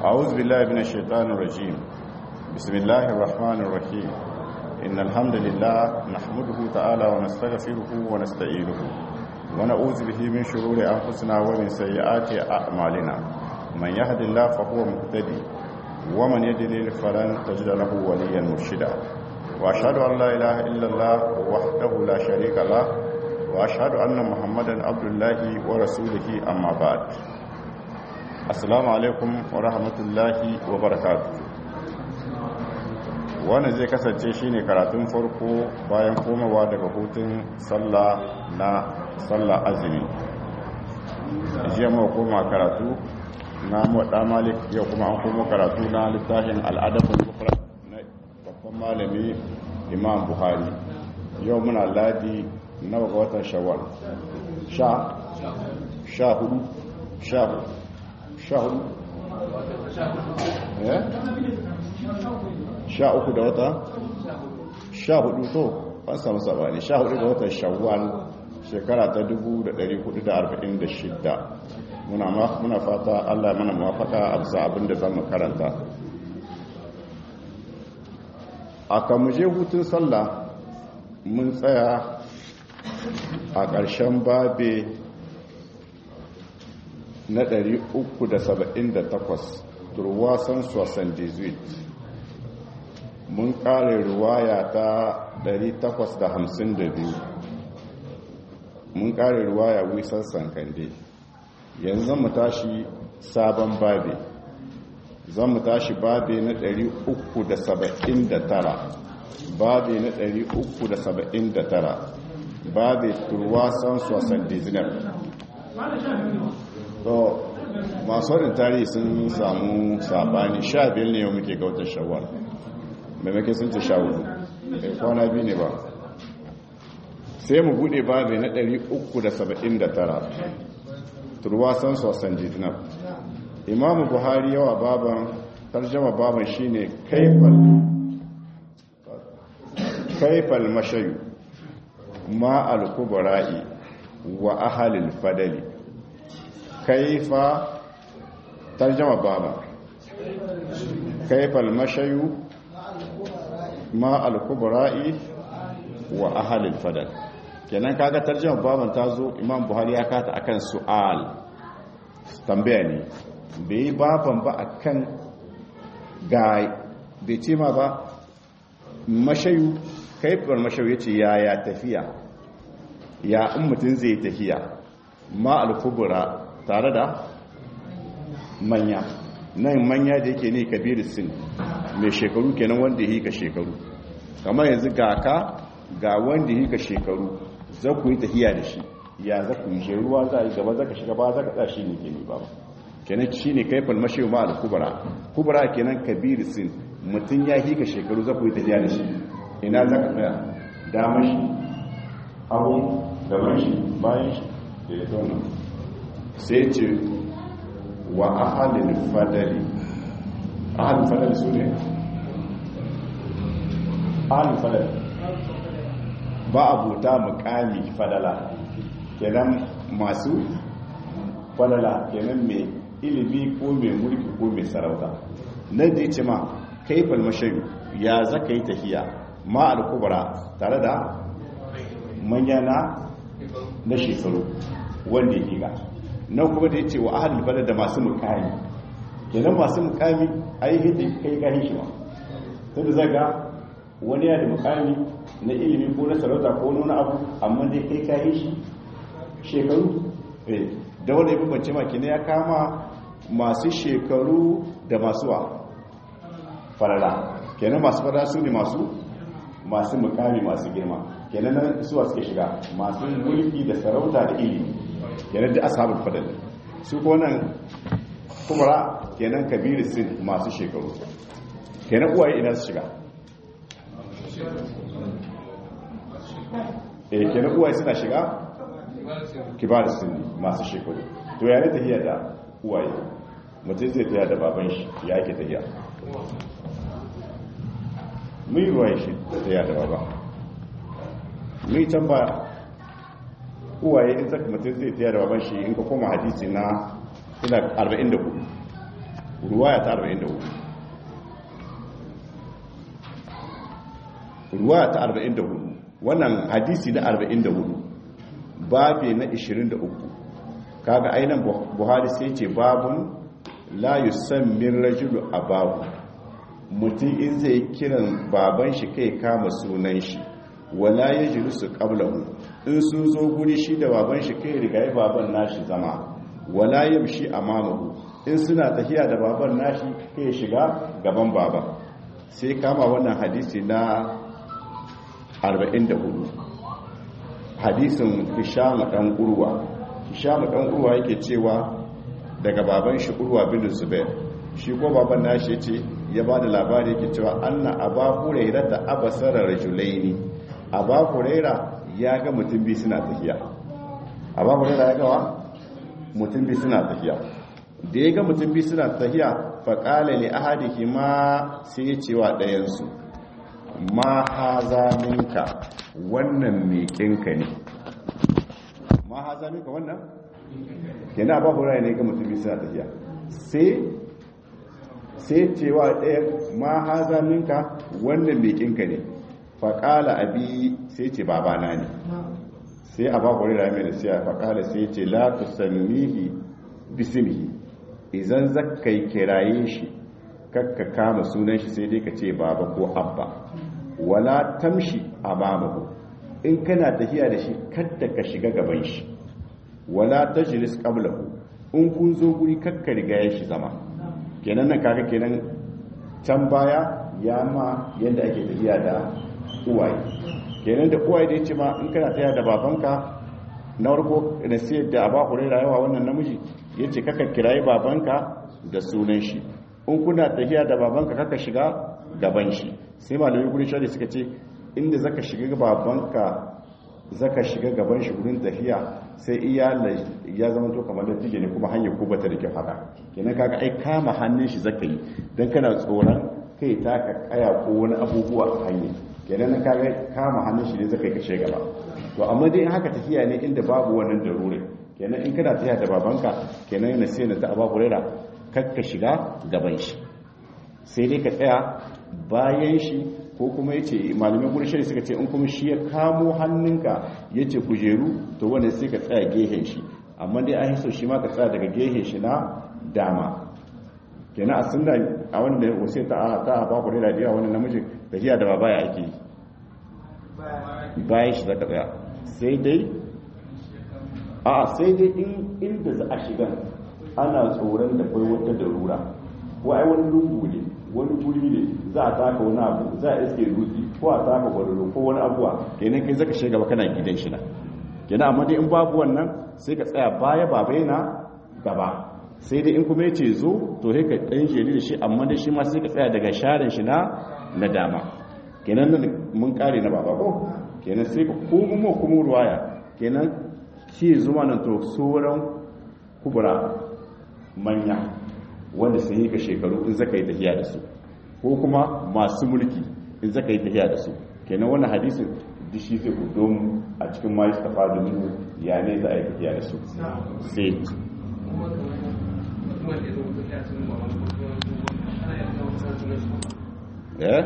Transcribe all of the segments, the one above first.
أعوذ بالله من الشيطان الرجيم بسم الله الرحمن الرحيم إن الحمد لله نحمده تعالى ونستغفره ونستعينه ونعوذ به من شرور أنفسنا ومن سيئات أعمالنا من يهد الله فهو مهتدي ومن يضلل فلن تجد له وليا مرشدا وأشهد أن لا إله إلا الله وحده لا شريك له وأشهد أن محمدا عبد الله ورسوله أما بعد assalamu alaikum wa rahmatullahi wa barakatu wannan zai kasance shine karatun farko bayan komawa daga hutun sallah na sallah azumi jiya mawa koma karatu na muwadda malik yau kuma an koma karatu na littafin al'adabin kufra na babban malami imam buhari yau muna ladi na ga watan shawwal sha sha hudu sha hudu sha hudu sha uku da wata sha hudu to an samu sabani sha hudu da watan shawwal shekara ta 1446 muna fata allah mana mafaka a bisa abinda zan karanta a kamuje hutun sallah mun tsaya a ƙarshen babe na 378 turwasan sosan 18 mun kare ruwaya ta 852 mun kare ruwaya wisan sankande yanzu zan mu tashi sabon babe zan mu tashi babe na 379 babe na 379 babe turwasan sosan 19 to masu wadda tarihi sun samu sabani sha biyar ne yau muke gautar shawar maimakon sun ce sha hudu ɗai kwana biyu ne ba sai mu bude babu na 379 turwasan sosan jitinab imamu buhari yawa baban tarjama baban shine kaifal kaifal mashayu ma al-kubara'i wa ahalil fadali kaifa tarjama baba kaifa almashayu ma alkubra'i wa ahli alfadal kenan kaga tarjama baban tazo imam buhari ya kata akan su'al tambaya ne bai baban ba akan ga bai ce ma ba mashayu kaifar mashayu yace yaya tafiya ya in mutun zai tafiya ma alkubra tare da manya nan manya da yake ne kabiru sin mai shekaru kenan wanda yi ka shekaru kamar yanzu ga ka ga wanda yi ka shekaru za ku yi tafiya da shi ya za ku yi shi ruwa za a yi gaba za ka shiga ba za ka tsashi ne ke ne ba kenan shi ne kaifal mashi ma da kubara kubara kenan kabiru sin mutum ya yi ka shekaru za ku yi tafiya da shi ina za ka tsaya damar shi abu gaban shi bayan shi da ya zauna sai ce wa ahalin fadali ahalin fadali su ne ahalin fadali ba abuta mukami fadala kenan masu fadala kenan mai ilimi ko mai mulki ko mai sarauta na da ce ma kaifal mashayu ya zaka yi tafiya ma alkubara tare da manyana na shekaru wanda ya higa nan kuma da ya ce wa ahalin bala da masu mukami kenan masu mukami ai hidda kai kayi shi ma tun da zaga wani ya da mukami na ilimi ko na sarauta ko wani abu amma dai kai kayi shi shekaru da wanda ya bambance ma kenan ya kama masu shekaru da masu wa farala kenan masu farala su ne masu masu mukami masu girma kenan nan suwa suke shiga masu mulki da sarauta da ilimi kenan da ashabul fadal su ko nan kumara kenan kabiru sin masu shekaru kenan uwaye ina su shiga eh kenan uwaye suna shiga kibar sin masu shekaru to yana tafiya da uwaye mutum zai tafiya da baban shi ya yake tafiya mun yi ruwaye shi tafiya da baba mun can ba uwaye in saka mutum zai tafiya da baban shi in ka koma hadisi na ina 44 ruwaya ta 44 ruwaya ta 44 wannan hadisi na 44 babe na 23 kaga ainihin buhari sai ce babun la yusammin rajulu abahu mutum in zai kiran baban shi kai kama sunan shi wala ya jiru su ƙablahu in sun zo guri shi da baban shi kai rigaye baban nashi zama wala ya shi a mamahu in suna tafiya da baban nashi kai shiga gaban baba sai kama wannan hadisi na 44 hadisin hishamu ɗan urwa hishamu ɗan urwa yake cewa daga baban shi urwa bin zubair shi ko baban nashi ya ce ya ba da labari yake cewa anna aba huraira da abasara rajulaini aba huraira ya ga mutum bi suna tafiya aba huraira ya gawa mutum bi suna tafiya da ya ga mutum bi suna tafiya faƙala ne ahadiki ma sai ya cewa ɗayansu ma haza minka wannan meƙinka ne ma haza minka wannan kenan aba huraira ne ga mutum bi suna tafiya sai sai cewa ɗaya ma haza minka wannan meƙinka ne faƙala abi sai ce babana ne sai a bakwari rami da siya faƙala sai ce la tu sammihi bismihi idan zakkai kiraye shi kakka kama sunan shi sai dai ka ce baba ko abba wala tamshi amamahu in kana tafiya da shi kadda ka shiga gaban shi wala tajlis qablahu in kun zo guri kakka riga ya shi zama kenan nan kaga kenan can baya ya ma yadda ake tafiya da uwaye kenan da uwaye da ya ce ma in kana tafiya da babanka na warko na siyar da aba kure rayuwa wannan namiji ya ce kaka kirayi babanka da sunan shi in kuna tafiya da babanka kaka shiga gaban shi sai malamai gudun shari suka ce inda zaka shiga babanka zaka shiga gaban shi gudun tafiya sai iya ya zama to kamar da tige ne kuma hanyar ko bata da kyau haka kenan kaga ai kama hannun shi zaka yi dan kana tsoron kai taka kaya ko wani abubuwa a hanya kenan na kaga kama hannun shi ne zaka yi kashe gaba to amma dai haka tafiya ne inda babu wannan darure kenan in kana tafiya da babanka kenan yana sai na ta aba burera kakka shiga gaban shi sai dai ka tsaya bayan shi ko kuma yace malamai gurin shari suka ce in kuma shi ya kamo hannunka yace kujeru to wanda sai ka tsaya gehen shi amma dai an so shi ma ka tsaya daga gehen shi na dama kenan a sunna a wanda ya sai ta ta ba ku da diya wannan namiji tafiya da baba ya ake bayan shi zaka tsaya sai dai a sai dai in inda za a shiga ana tsoron da kai wata darura ko ai wani lungu ne wani guri ne za a taka wani abu za a iske dutse ko a taka gwararo ko wani abuwa kenan kai zaka shiga ba kana gidan shi na kenan amma dai in babu wannan sai ka tsaya baya baba yana gaba sai dai in kuma yace zo to sai ka dan jeri da shi amma dai shi ma sai ka tsaya daga sharin shi na na dama kenan nan mun kare na baba ko kenan sai ka ko kuma kuma ruwaya kenan shi zuma nan to sauran kubura manya wanda sun yi ka shekaru in zaka yi tafiya da su ko kuma masu mulki in zaka yi tafiya da su kenan wannan hadisin dishi zai ku don a cikin ma ta fada mu ya ne za a yi tafiya da su sai eh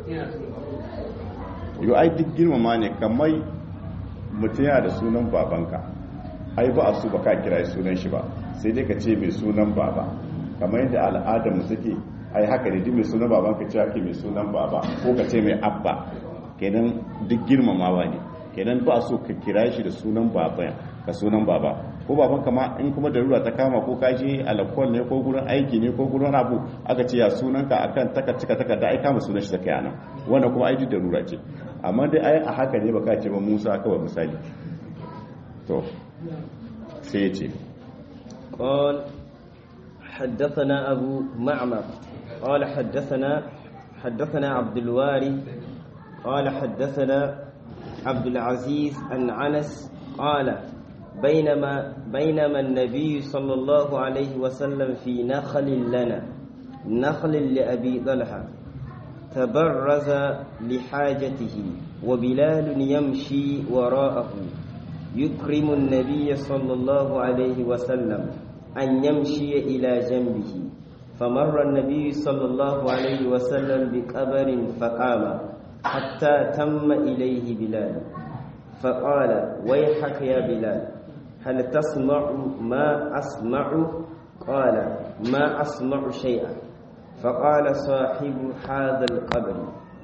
yau ai duk girmama ne kamar mutum yana da sunan babanka ai ba a su ba ka kira sunan shi ba sai dai ka ce mai sunan baba kamar yadda al'adar mu suke ai haka ne duk mai sunan babanka ce ake mai sunan baba ko ka ce mai abba kenan duk girmamawa ne kenan ba so ka kira shi da sunan baba ka sunan baba ko baban kama in kuma darura ta kama ko ka je alakwal ne ko gurin aiki ne ko gurin abu aka ce ya sunan ka akan taka cika taka da ai kama sunan shi saka yana wannan kuma ai darura ce amma dai ai a haka ne baka ce ba Musa kawai misali to sai ya ce قال حدثنا أبو معمر قال حدثنا حدثنا عبد الواري قال حدثنا عبد العزيز عن عنس قال بينما بينما النبي صلى الله عليه وسلم في نخل لنا نخل لأبي طلحة تبرز لحاجته وبلال يمشي وراءه يكرم النبي صلى الله عليه وسلم أن يمشي إلى جنبه فمر النبي صلى الله عليه وسلم بقبر فقام حتى تم إليه بلال فقال ويحك يا بلال هل تسمع ما أسمع قال ما أسمع شيئا فقال صاحب هذا القبر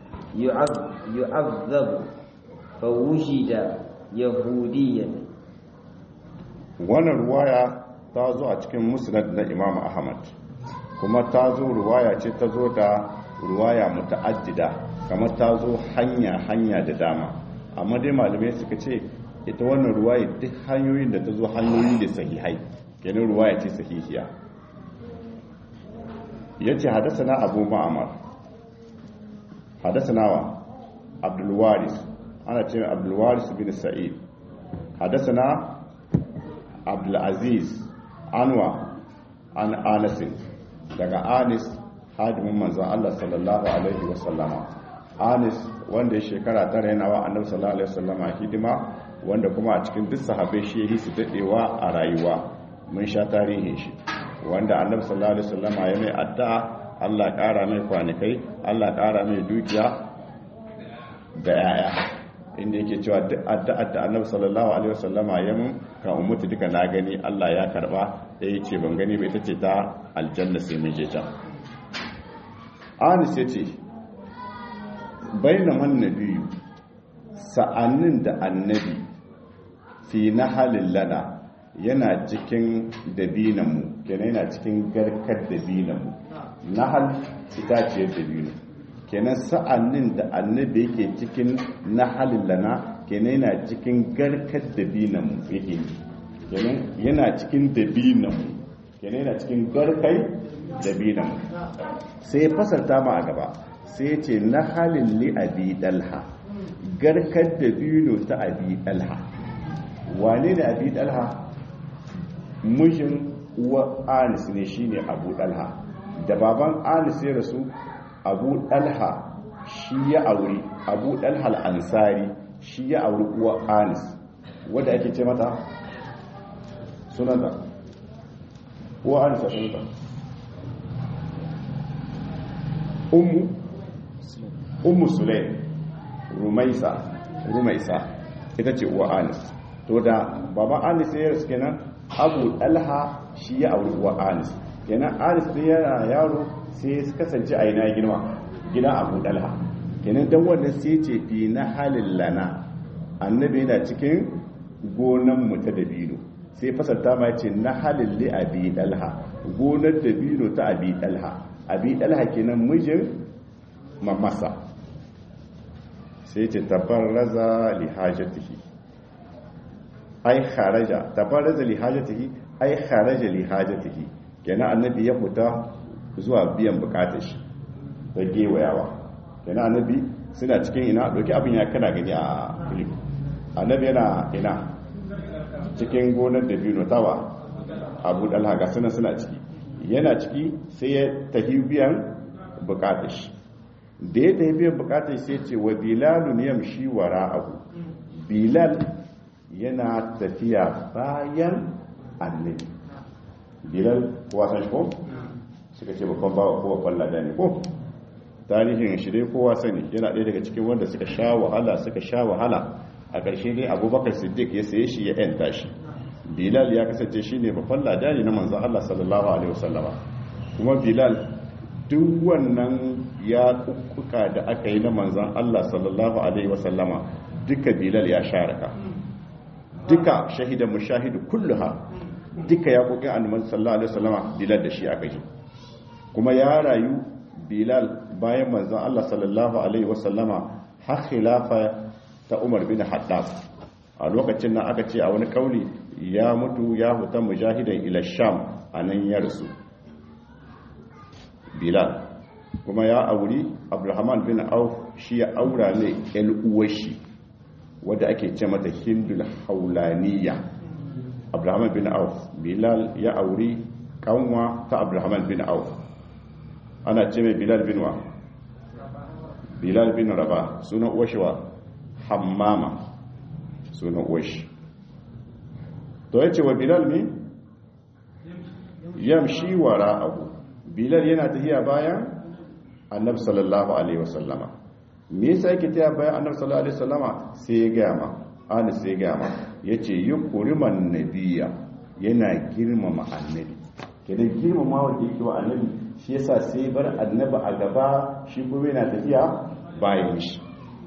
يعذب فوجد يهوديا wannan ruwaya ta zo a cikin musnad na imam ahmad kuma ta zo ruwaya ce ta zo da ruwaya muta'addida kamar ta zo hanya hanya da dama amma dai malamai suka ce ita wannan ruwaya duk hanyoyin da ta zo hanyoyi da sahihai kenan ruwaya ce sahihiya yace hadathana abu ma'mar hadathana wa abdul waris ana cewa abdul waris bin sa'id hadathana abdul aziz anwa an anas daga anis hadimin manzon Allah sallallahu alaihi wasallama anis wanda ya shekara tara yana wa annabi sallallahu alaihi wasallama hidima wanda kuma a cikin duk sahabbai shi yi su dadewa a rayuwa mun sha tarihin shi wanda annabi sallallahu alaihi wasallama ya mai addu'a Allah ƙara mai kwanikai Allah ƙara mai dukiya da yaya inda yake cewa duk addu'ar da annabi sallallahu alaihi wasallama ya mun kan umutu duka na gani Allah ya karba ya ce ban gani ba ita ce ta aljanna sai mun je can anis ya ce bainaman nabiyu sa'annin da annabi fi na halin lana yana cikin dabinanmu kenan yana cikin garkar dabinanmu na hal itaciyar dabino kenan sa'annin da annabi yake cikin na halin lana kenan yana cikin garkar dabinanmu yake kenan yana cikin dabinanmu kenan yana cikin garkai dabinanmu sai fasarta ma a gaba sai ce na halin li abi dalha garkar dabino ta abi dalha wane ne abi dalha mijin uwa anis ne shine abu dalha da baban anis ya rasu abu dalha shi ya auri abu dalha al'ansari shi ya auri uwa anis wadda ake ce mata sunanta uwa anis a sunanta ummu ummu sulaim rumaisa rumaisa ita ce uwa anis to da baba anis ya rasu kenan abu dalha shi ya auri uwa anis kenan anis da yana yaro sai ya kasance a ina girma gina abu dalha kenan dan wannan sai ce fi na halin lana annabi yana cikin gonan mu ta dabino sai fasarta ma ce na halin li abi dalha gonar dabino ta abi dalha abi dalha kenan mijin mamasa sai ce tabarraza li hajatihi ai kharaja tabarraza li hajatihi ai kharaja li hajatihi kenan annabi ya fita zuwa biyan bukatar shi da gewayawa kenan annabi suna cikin ina doki abin ya kana gani a filip annabi yana ina cikin gonar da biyu tawa abu dalha ga suna suna ciki yana ciki sai ya tafi biyan bukatar shi da ya tafi biyan bukatar sai ce wa bilalun yamshi wara abu bilal yana tafiya bayan annabi bilal kowa san shi ko suka ce babban bawa ko babban lada ne ko tarihin shi dai kowa sani yana ɗaya daga cikin wanda suka sha wahala suka sha wahala a ƙarshe dai abubakar siddiq ya saye shi ya yanta shi bilal ya kasance shi ne babban lada ne na manzan allah sallallahu alaihi wasallama kuma bilal duk wannan ya kukkuka da aka yi na manzan allah sallallahu alaihi wasallama duka bilal ya sharaka duka shahidan mushahidu kulluha duka ya kokin annabi sallallahu alaihi wasallama bilal da shi aka yi kuma ya rayu bilal bayan manzon Allah sallallahu alaihi wasallama har khilafa ta Umar bin Haddad a lokacin nan aka ce a wani kauli ya mutu ya huta mujahidan ila sham anan ya rasu bilal kuma ya auri abdulrahman bin auf shi ya aura ne yan uwashi wadda ake ce mata hindul haulaniya abdulrahman bin auf bilal ya auri kanwa ta abdulrahman bin auf ana ce mai bilal bin wa bilal bin raba sunan uwashi wa hammama sunan uwashi to ya ce wa bilal ne yamshi wara abu bilal yana tafiya bayan annabi sallallahu alaihi wasallama me yasa yake tafiya bayan annabi sallallahu alaihi wasallama sai ya gaya ma ana sai ya gaya ma yace yukriman nabiyya yana girmama annabi kenan girmama wanda yake wa annabi shi yasa sai bar annabi a gaba shi kuma yana tafiya bayan shi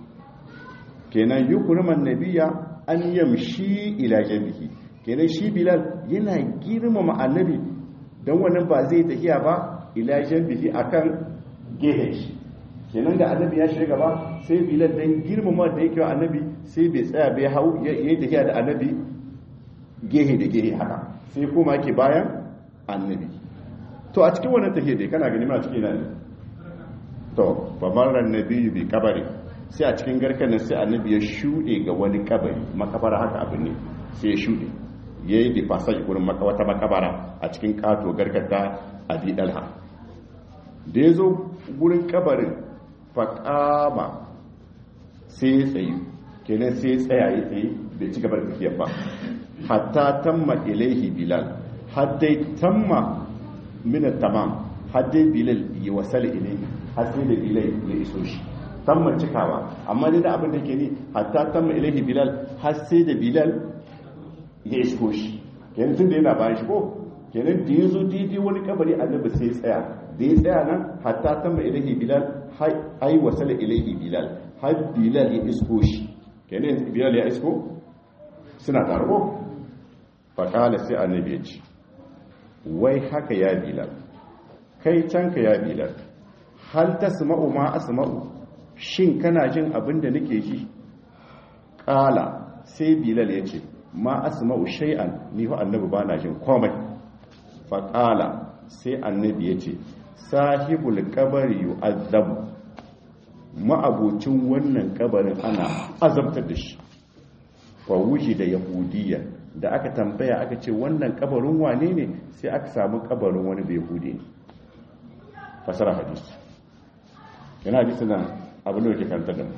kenan yukriman nabiyya an yamshi ila jabihi kenan shi bilal yana girmama annabi don wannan ba zai tafiya ba ila jabihi akan gehen shi kenan da annabi ya shiga gaba sai bilal dan girmama da yake wa annabi sai bai tsaya bai hau yayi tafiya da annabi gehe da gehe haka sai kuma yake bayan annabi to a cikin wannan tafiya dai kana gani ma cikin nan to babaran nabi bi kabari sai a cikin garkan nan sai annabi ya shuɗe ga wani kabari makabara haka abu ne sai ya shuɗe ya yi da fasaj gurin wata makabara a cikin kato garkata a dalha da ya zo gurin kabarin faƙama sai ya tsaye kenan sai ya tsaya ya tsaye bai ci gabar tafiyar ba hatta tamma ilaihi bilal haddai tamma mina tamam haddai bilal ya wasala ilaihi har sai da bilal ya iso shi tamma cikawa amma dai da abin da ke ni hatta tamma ilaihi bilal har sai da bilal ya isko shi kenan tun da yana bayan shi ko kenan da ya zo daidai wani kabari annabi sai ya tsaya da ya tsaya nan hatta tamma ilaihi bilal ai wasala ilaihi bilal har bilal ya isko shi kenan bilal ya isko suna tare ko faƙala sai annabi ya ce wai haka ya bilal kai can ka ya bilal hal tasma'u ma asma'u shin kana jin abin da nake ji ƙala sai bilal ya ce ma asma'u shay'an ni ho annabi bana jin komai fa qala sai annabi ya ce sahibul qabri yu'azzabu ma'abucin wannan kabarin ana azabtar da shi wa wuji da yahudiyya da aka tambaya aka ce wannan kabarin wane ne sai aka samu kabarin wani bai yahudi ne fasara hadisi yana hadisi nan abin da yake kanta da mu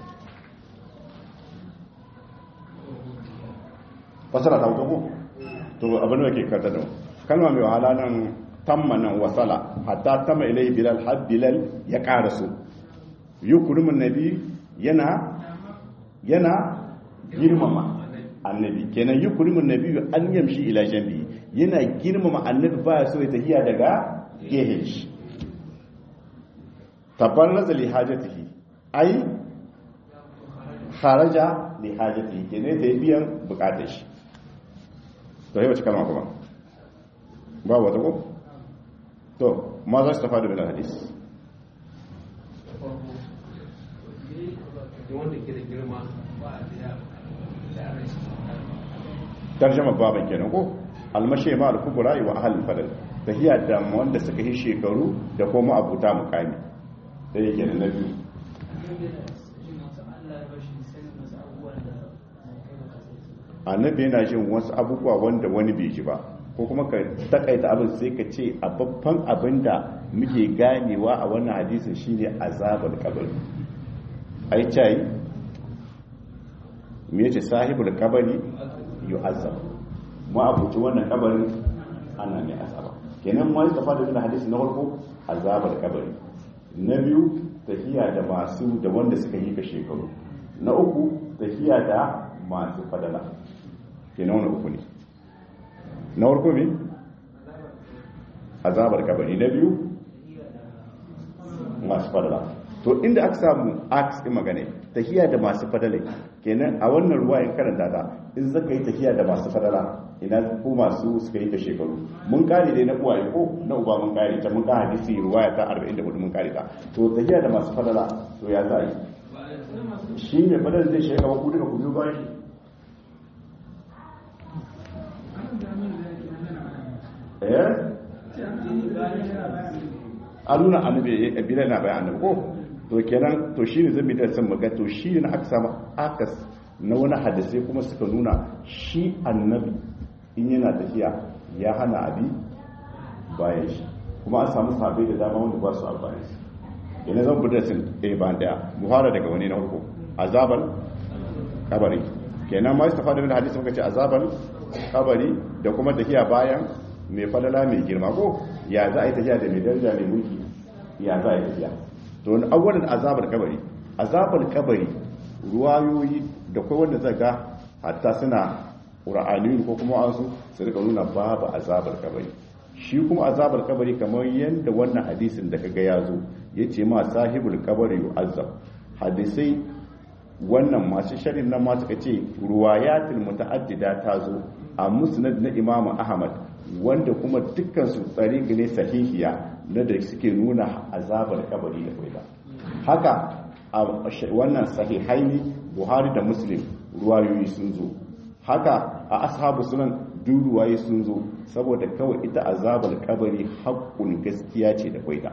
fasara ta wuta ko to abin da yake kanta da mu kalma mai wahala nan tamma nan wasala hatta tamma ilai bilal har bilal ya karasu yukrimun nabi yana yana girmama annabi kenan yukrimun nabi an yamshi ila jambi yana girmama annabi ba so ya tahiya daga gehen shi tabarraza li hajatihi ai kharaja li hajatihi kenan da biyan bukatar shi to yi wace kalma kuma ba wata ko to ma za su tafa da bilan hadis tarjama baban kenan ko almashe ma al-kubra wa ahal fadal tahiya da wanda suka yi shekaru da kuma abuta mukami sai yake da nabi annabi yana jin wasu abubuwa wanda wani bai ji ba ko kuma ka takaita abin sai ka ce a babban abin da muke ganewa a wannan hadisin shine azabar kabari ai cai me yace sahibul kabari yu'azzab mu abuci wannan kabarin ana mai azaba kenan mu ta fada da hadisi na farko azabar kabari na biyu tafiya da masu da wanda suka yi ka shekaru na uku tafiya da masu fadala kenan wani uku ne na farko me azabar kabari na biyu masu fadala to inda aka samu aks ɗin magana tahiya da masu fadala kenan a wannan ruwa in karanta ta in zaka yi tahiya da masu fadala ina ko masu suka yi ta shekaru mun kare dai na uwaye ko na uba mun kare ta mun ka hadisi ruwaya ta 44 mun kare ta to tahiya da masu fadala to ya za a yi shi ne fadala zai shiga ba ku duka ku biyo ba shi eh a nuna annabi ya bilal na bayan annabi ko to kenan to shine zan bi da san maga to shi ne aka samu akas na wani hadisi kuma suka nuna shi annabi in yana tafiya ya hana abi bayan shi kuma an samu sabai da dama wanda ba su amfani yana zan bi da sun ɗaya bayan ɗaya mu fara daga wani na farko azabar kabari kenan ma istafa da hadisi muka ce azabar kabari da kuma tafiya bayan mai falala mai girma ko ya za a yi tafiya da mai daraja mai mulki ya za a yi tafiya to wani awwalin azabar kabari azabar kabari ruwayoyi da kai wanda zaga hatta suna qur'aniyin ko kuma wasu su rika nuna babu azabar kabari shi kuma azabar kabari kamar yadda wannan hadisin da kaga ya zo yace ma sahibul kabari yu'azzab hadisai wannan masu sharin nan ma suka ce ruwayatul muta'addida ta zo a musnad na imamu ahmad wanda kuma dukkan su tsari ne sahihiya na da suke nuna azabar kabari da kwaida haka a wannan sahihaini buhari da muslim ruwayoyi sun zo haka a ashabu sunan duk ruwaye sun zo saboda kawai ita azabar kabari haƙƙun gaskiya ce da kwaida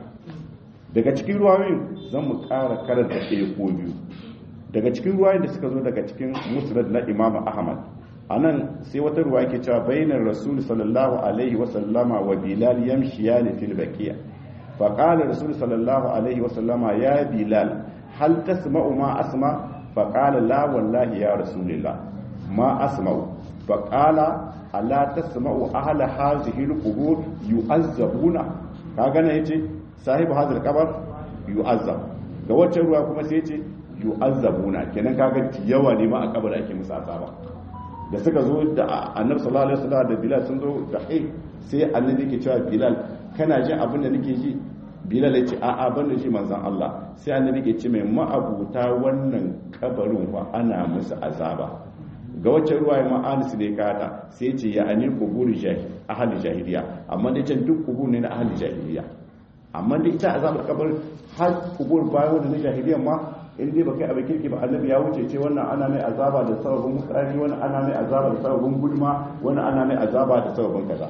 daga cikin ruwayoyin zan mu ƙara karanta ɗaya ko biyu daga cikin ruwayoyin da suka zo daga cikin musnad na imamu ahmad a nan sai wata ruwa ke cewa bayanar rasul sallallahu alaihi wasallama wa bilal yamshiya ne fil bakiya fa qala rasul sallallahu alaihi wasallama ya bilal hal tasma'u ma asma fa qala la wallahi ya rasulillah ma asma'u fa qala ala tasma'u ahla hadhihi alqubur yu'azzabuna kaga ne yace sahibu hadhal qabr yu'azzab ga wacce ruwa kuma sai yace yu'azzabuna kenan kaga yawa ne ma a kabar ake musu azaba da suka zo da annabi sallallahu alaihi wasallam da bilal sun zo da ai sai annabi yake cewa bilal kana jin abin da nake ji bilal ya ce a a ban da shi manzon Allah sai annabi yake ce mai ma'abuta wannan kabarin wa ana musu azaba ga wacce ruwa ya ma'anis ne kada sai ce ya ani kuburi jahil ahli jahiliya amma dai can duk kubur ne na ahli jahiliya amma dai ita azabar kabarin har kubur bayan wanda na jahiliya ma in dai baka abin kirki ba annabi ya wuce ce wannan ana mai azaba da sababin mutsari wannan ana mai azaba da sababin gulma wannan ana mai azaba da sababin kaza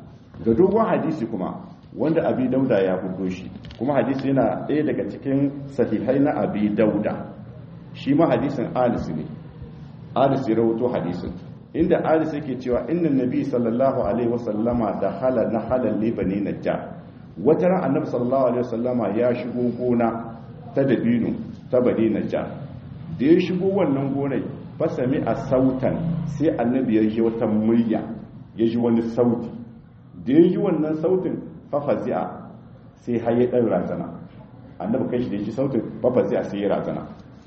ga dogon hadisi kuma wanda abi dauda ya fito shi kuma hadisi yana ɗaya daga cikin sahihai na abi dauda shi ma hadisin alis ne alis ya rawato hadisin inda alis yake cewa inna nabi sallallahu alaihi wasallama da hala na halal libani najjar wata ran annabi sallallahu alaihi wasallama ya shigo gona ta dabino ta bani najjar da ya shigo wannan gonai fasami a sautan sai annabi ya ji wata murya ya ji wani sauti da ya ji wannan sautin fafazi'a sai haye ɗan razana annabi kai shi da ya ji sautin fafazi'a sai ya razana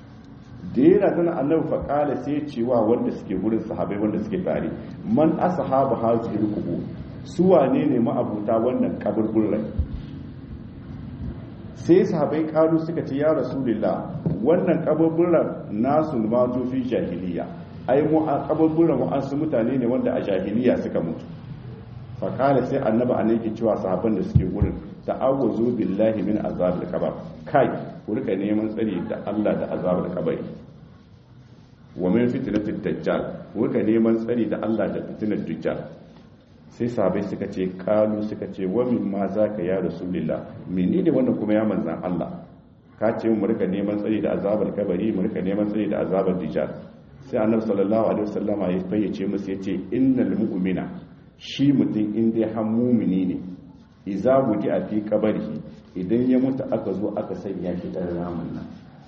da ya razana annabi faƙala sai cewa wanda suke wurin sahabai wanda suke tare man ashabu hazihi rukubu su wane ne ma'abuta wannan kaburburai sai sahabai kalu suka ce ya rasulullah wannan kaburburan nasu ma fi jahiliya ai mu a kaburburan mu an su mutane ne wanda a jahiliya suka mutu faƙala sai annaba a ke cewa sahabban da suke wurin ta'awwazu billahi min azabil kabar kai ku rika neman tsari da Allah da azabil kabari wa min fitnatid dajjal ku rika neman tsari da Allah da fitnar dajjal sai sahabai suka ce kalu suka ce wa min ma zaka ya rasulullah menene wannan kuma ya manzan Allah ka ce mu rika neman tsari da azabil kabari mu rika neman tsari da azabil dajjal sai annabi sallallahu alaihi wasallama ya fayyace musu yace innal mu'mina shi mutum in dai har mumini ne iza buki a fi kabari idan ya mutu aka zo aka sanya shi ɗan ramin nan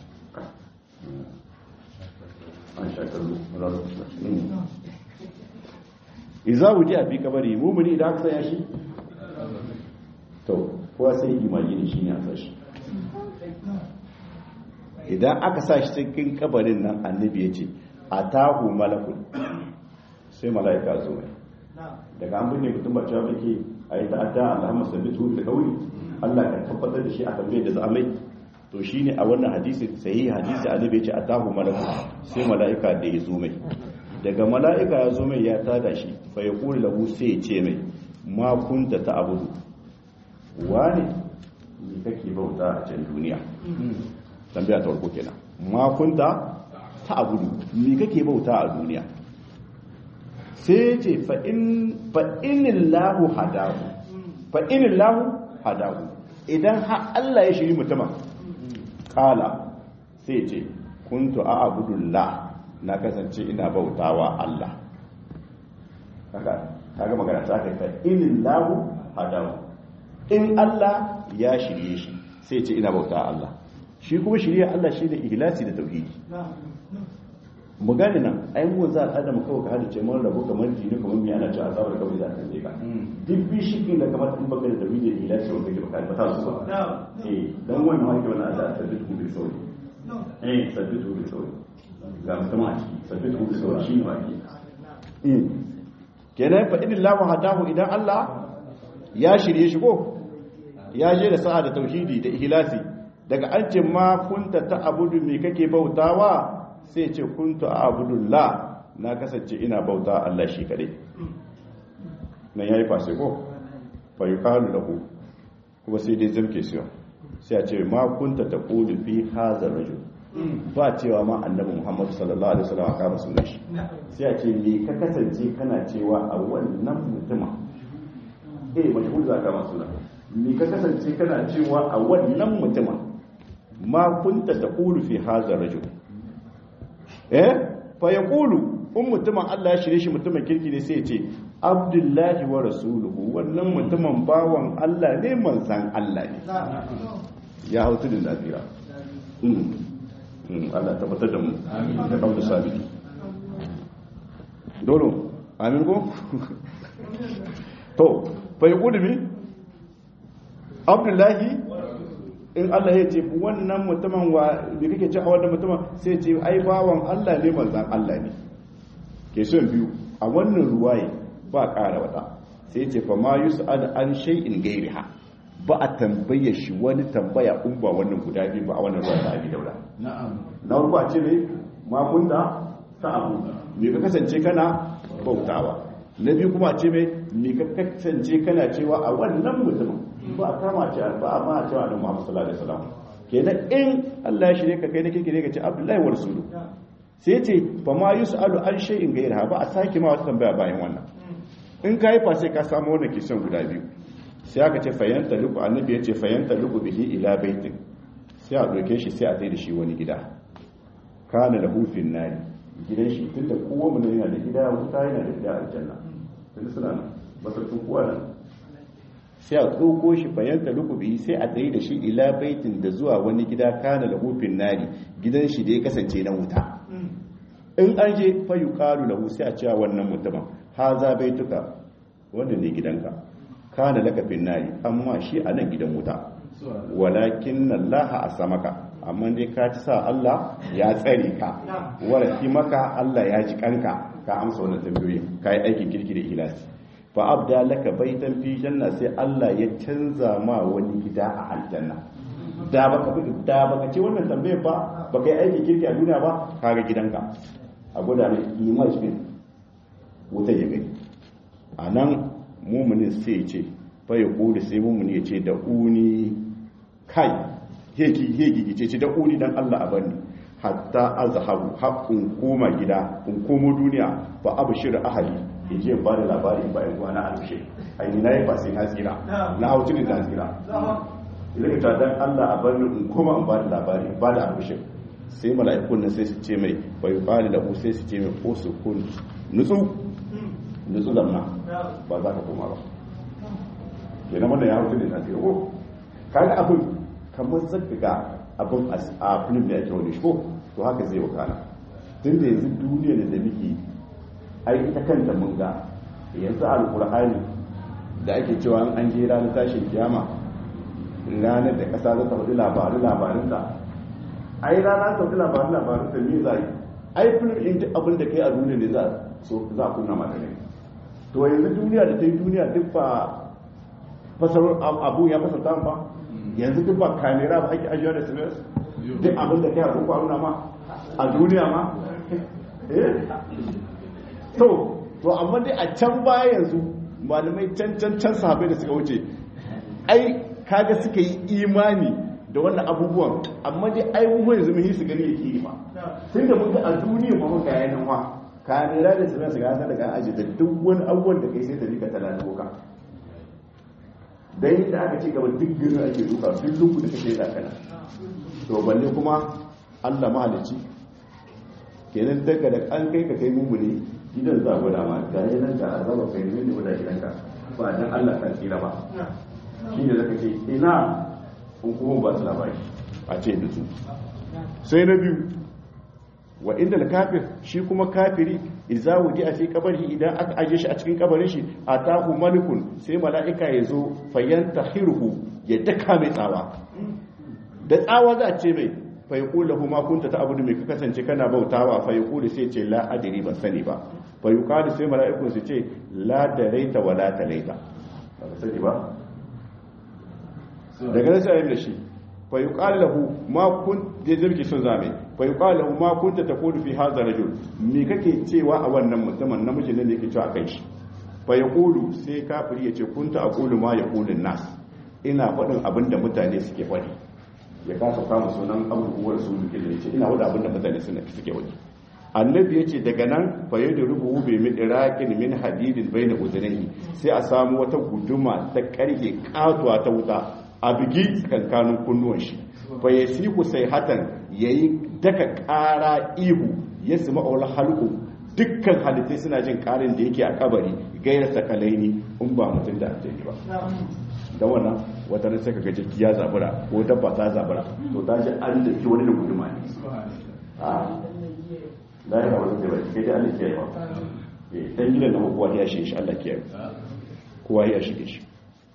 iza buki a fi kabari mumini idan aka sanya shi to kowa sai imagini shi ne a sashi idan aka sa shi cikin kabarin nan annabi ya ce a tahu malakun sai mala'ika zo mai daga an binne mutum ba cewa muke a yi ta'adda Allahumma sabbitu da kauli Allah ka tabbatar da shi a tambayar da za a mai to shine a wannan hadisi sahihi hadisi annabi ce atahu malaku sai mala'ika da ya zo mai daga mala'ika ya zo mai ya tada shi fa ya kula lahu sai ya ce mai ma kunta ta abudu wani ni kake bauta a can duniya tambaya ta farko kenan ma kunta ta abudu ni kake bauta a duniya sai ce fa'inin lahu hadahu fa'inin lahu hadahu idan ha Allah ya shiri mutumin kala sai ce kuntu a abudullah na kasance ina bautawa Allah kaga magana ta kai fa'inin lahu hadahu in Allah ya shirye shi sai ce ina bauta Allah shi kuma shirya Allah shi da ihlasi da tauhidi mu gane nan ai mu za a adam kawai ka hada ce mun rabu kamar jini kamar mi ana cewa azabar kawai za ka je ka duk bi shikin da kamar in baka da tawhidi da ilahi wanda ke baka ba ta su ba eh dan wannan wake wannan Allah sabbitu bil sauri eh sabbitu bil sauri ga mutum a ciki sabbitu bil sauri shi ne wake eh kenan fa idillahu hadahu idan Allah ya shirye shi ko ya je da sa'a da tauhidi da ihlasi daga an ce ma kunta ta abudu me kake bautawa sai ce kuntu abudullah na kasance ina bauta Allah shi kadai nan yayi fase ko fa yuqalu lahu kuma sai dai zamke su sai a ce ma kunta taqulu fi hadha rajul ba cewa ma annabi Muhammad sallallahu alaihi wasallam aka ba sunan shi sai a ce me ka kasance kana cewa a wannan mutuma eh mashhur za ka ma sunan me ka kasance kana cewa a wannan mutuma ma kunta taqulu fi hadha rajul eh fa yaqulu in mutumin Allah ya shirye shi mutumin kirki ne sai ya ce abdullahi wa rasuluhu wannan mutumin bawan Allah ne manzan Allah ne ya hau tudun lafiya Allah tabbatar da mu da kawo sabiti dolo amin ko to fa yaqulu bi abdullahi in Allah ya ce wannan mutumin wa da kake ci a wannan mutumin sai ce ai bawan Allah ne manzan Allah ne ke son biyu a wannan ruwaye ba ƙara wata sai ce fa ma yus'al an shay'in gairiha ba a tambaye shi wani tambaya in ba wannan guda biyu ba a wannan ruwa ta abi daura na'am na farko a ce ne ma kunta ta abu me ka kasance kana bautawa na biyu kuma a ce me me ka kasance kana cewa a wannan mutumin ba a kama ce ba a ma cewa da Muhammad sallallahu alaihi wasallam kenan in Allah ya shirye ka kai ne kike ne ka ce Abdullahi wa rasulu sai ce fa ma yus'alu an shay'in gairaha ba a sake ma wata tambaya bayan wannan in ka yi fa sai ka samu wannan kisan guda biyu sai aka ce fayanta luku annabi ya ce fayanta luku bihi ila baitin sai a doke shi sai a tsaye da shi wani gida kana da hufin nari gidan shi tun da kowa mu yana da gida wuta yana da gida aljanna tun suna nan basartun kowa nan sai a tsoko shi fayanta luku bihi sai a tsaye da shi ila baitin da zuwa wani gida kana da hufin nari gidan shi da ya kasance na wuta in an je fayu kalu lahu sai a cewa wannan mutumin haza baituka wanda ne gidanka kana laka fin nari amma shi a nan gidan wuta walakin Allah a samaka amma dai ka ci sa Allah ya tsare ka waraki maka Allah ya ji kanka ka amsa wannan tambayoyi ka yi aikin kirki da ikhlasi fa abda laka baitan fi janna sai Allah ya canza ma wani gida a aljanna da baka da baka ce wannan tambayar ba baka yi aikin kirki a duniya ba kaga gidanka a gwada mai image din wuta ya gani a nan mummunin sai ce bai kodi sai mummuni ya ce da uni kai hegi ce ce da uni don allah a bani hatta azhabu haƙƙun koma gida in komo duniya ba abu shirin ahali ya je ba da labari bayan kwana a tushe aini na yi ba sai na tsira na hau cikin na tsira idan ka dan allah a bani in koma in ba da labari ba da abu shirin sai mala'ikun nan sai su ce mai bai bani da sai su ce mai ko su kun nutsu nutsu lamna ba za ka koma ba ke na wannan ya hutu da tasiri ko kaga abin kamar zaka ga abin a film da ake wani shi ko to haka zai wakana tun da yanzu duniya da muke ai ita kanta mun ga yanzu alkur'ani da ake cewa an je ranar tashin kiyama ranar da kasa za ta faɗi labarin labarinta ai rana sau da labarin labarin da me za yi ai filin in ji abin da kai a duniya ne za a kunna mata ne to yanzu duniya da ta yi duniya duk ba fasar abu ya fasar ta ba yanzu duk ba kamera ba ake ajiyar da sms duk abin da kai a kuka nuna ma a duniya ma eh to to amma dai a can baya yanzu malamai can can can sahabai da suka wuce ai kaga suka yi imani da wannan abubuwan amma dai abubuwan yanzu muhi su gani yake yi ba tun da muka a duniya ba muka yayin wa kamera da su su gasa daga aji da duk wani abubuwan da kai sai ta rika tana doka dan yadda aka ce gaba duk girin ake duka duk luku da kake da kana to balle kuma Allah mahalicci kenan daga da an kai ka kai mummuni gidan za gwada ma ga yanan da azaba kai ne da wada gidanka ba dan Allah kan tsira ba shine zaka ce ina kun kuma ba su labari a ce da su sai na biyu wa inda kafir shi kuma kafiri idza wudi a fi kabari idan aka aje shi a cikin kabarin shi atahu malikun sai mala'ika ya zo fayantahiruhu ya daka mai tsawa da tsawa za a ce mai fa yaqulu lahu ma kunta ta'budu mai ka kasance kana bautawa fa yaqulu sai ce la adri ban sani ba fa yuqalu sai mala'ikun su ce la daraita wa la talaita ba ka sani ba daga nan sai da shi fa yuqalu lahu ma kun da zirki sun zame fa yuqalu lahu ma kunta taqulu fi hadha rajul me kake cewa a wannan mutumin namijin ne yake cewa kai shi fa yaqulu sai kafiri yace kunta aqulu ma yaqulu nas ina faɗin abin da mutane suke faɗi ya kasa kama sunan abubuwar su duke da yace ina faɗin abin da mutane suke faɗi annabi yace daga nan fa yadu rubu bi min iraqin min hadidin baina uzunihi sai a samu wata guduma ta karge katuwa ta wuta a bigi tsakankanin kunnuwan shi fa yasiku sai hatan yayi daka ƙara ihu ya sima aul halqu dukkan halittai suna jin ƙarin da yake a kabari gairar sakalaini in ba mutum da aljani ba da wannan wata ne sai ka gaji ya zabura ko dabba ta zabura to ta ji an da ki wani da guduma ne a da ya kama zai bai kai da Allah ke yawa dan gidan da kowa ya shi shi Allah ke yawa kowa ya shige shi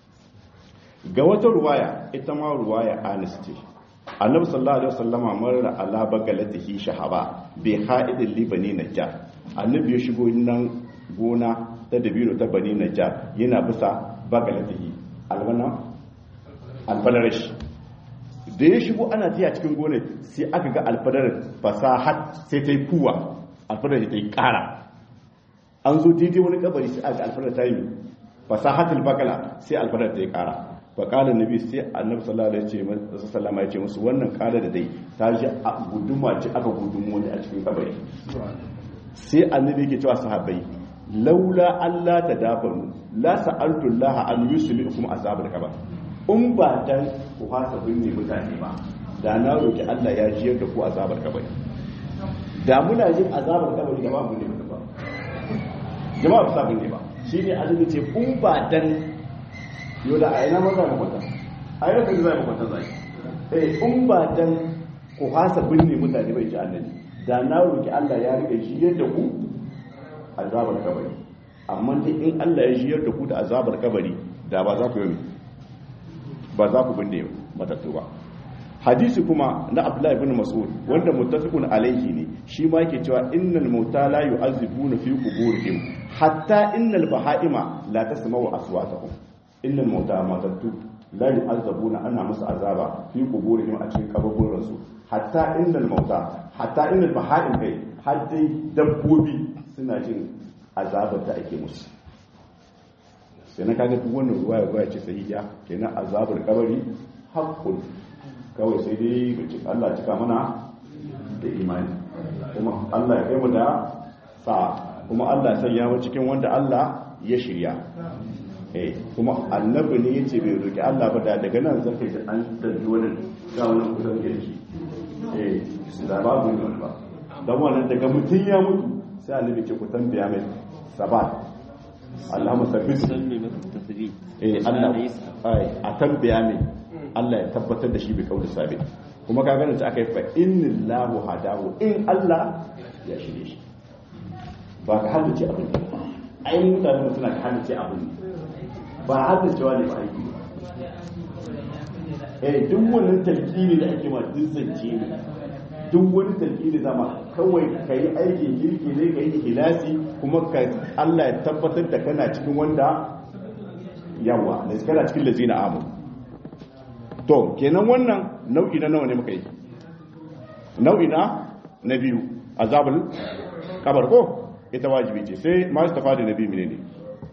ga wata ruwaya ita ma ruwaya anis ce annabi sallallahu alaihi wasallama marra ala bagalatihi shahaba bi ha'idil libani najjar annabi ya shigo nan gona ta dabino ta bani najjar yana bisa bagalatihi alwana alfadarash da ya shigo ana tiya cikin gonar sai aka ga alfadarar fasahat sai ta yi kuwa alfadarar ta yi kara an zo daidai wani kabari sai aka alfadarar ta yi fasahatul bakala sai alfadarar ta yi kara faƙalar nabi sai annabi sallallahu alaihi wasallam ya ce musu wannan kala da dai ta ji a guduma ce aka gudumo ne a cikin kabari sai annabi yake cewa sahabbai laula Allah ta dafanu la sa'altu Allah an yuslikum azabul kabar in ba dan ku fasa binne mutane ba da na roki Allah ya jiyar da ku azabar kabari da muna jin azabar kabari da ba mu ne ba jama'a ba sa binne ba shine annabi ce in ba dan yau da a ina maza makwata a yi rasa zai makwata zai eh in ba dan ku hasa binne mutane bai ji annabi da na roki Allah ya rike shi yadda ku azabar kabari amma dai in Allah ya jiyar da ku da azabar kabari da ba za ku yi ba za ku binne matattu ba hadisi kuma na Abdullahi ibn Mas'ud wanda muttafiqun alaihi ne shi ma yake cewa innal mauta la yu'azzibuna fi quburihim hatta innal bahaima la tasma'u aswatahum innal mauta matattu la yu'azzabuna ana musu azaba fi quburihim a cikin kaburburan su hatta innal mauta hatta innal bahaim kai har dai dabbobi suna jin azabar da ake musu sai na kaga duk wannan ruwaya ruwaya ce sahiha kenan azabar kabari haqqun kawai sai dai Allah cika mana da imani kuma Allah ya kai mu da sa kuma Allah sai ya mu cikin wanda Allah ya shirya eh kuma annabi ne yace bai roki Allah ba da daga nan zaka ji an dalli wannan ga wannan kusan da shi eh da babu ne ba dan wannan daga mutun ya mutu sai annabi ce ku tambaya mai sabat Allahumma sabbit eh Allah ai a tambaya mai Allah ya tabbatar da shi bi kauli sabit kuma ka ganin ta aka yi fa innallahu hadahu in Allah ya shirye shi ba ka haddace abin ne ainihin mutane suna ka haddace abin ne ba haddacewa ne ba aiki eh duk wannan talqini da ake ma duk zance ne duk wani talqini zama kawai kai aikin kirki ne kai ikhlasi kuma ka Allah ya tabbatar da kana cikin wanda yawa da kana cikin lazina amu to kenan wannan nau'i na nawa ne muka yi nau'i na na biyu azabul kabar ko ita wajibi ce sai ma su tafa da nabi mine ne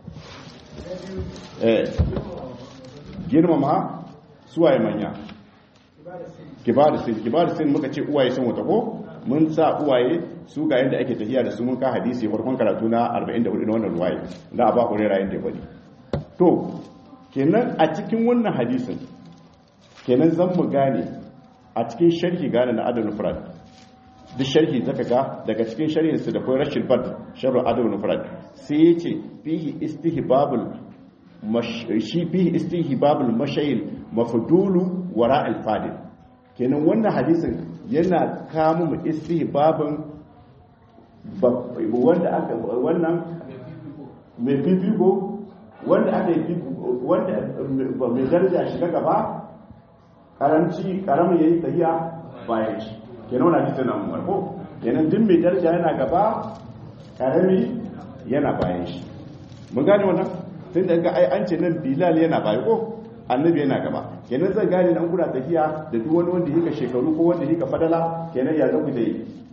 eh girmama suwaye manya kibar sin kibar sin muka ce uwaye sun wata ko mun sa uwaye su ga yadda ake tafiya da su mun ka hadisi farkon karatu na 44 na wannan ruwaye da aba hurera yanda ya bari to kenan a cikin wannan hadisin kenan zan mu gane a cikin sharhi gane na adal mufrad duk sharhi zaka ga daga cikin sharhin su da kai rashid bad sharh adal mufrad sai yace fihi istihbabul shi fihi istihbabul mashayil mafdulu wara al fadil kenan wannan hadisin yana kama mu istihbabin wanda aka wannan mai fifiko wanda aka yi wanda mai daraja shiga gaba karanci karamin yayi tahiya bayan shi kenan wannan hadisi na umar ko kenan duk mai daraja yana gaba karami yana bayan shi mun gane wannan tun da ga ai an ce nan bilal yana baya ko annabi yana gaba kenan zan gane nan kuna tafiya da duk wani wanda yake shekaru ko wanda yake fadala kenan ya zaku da yi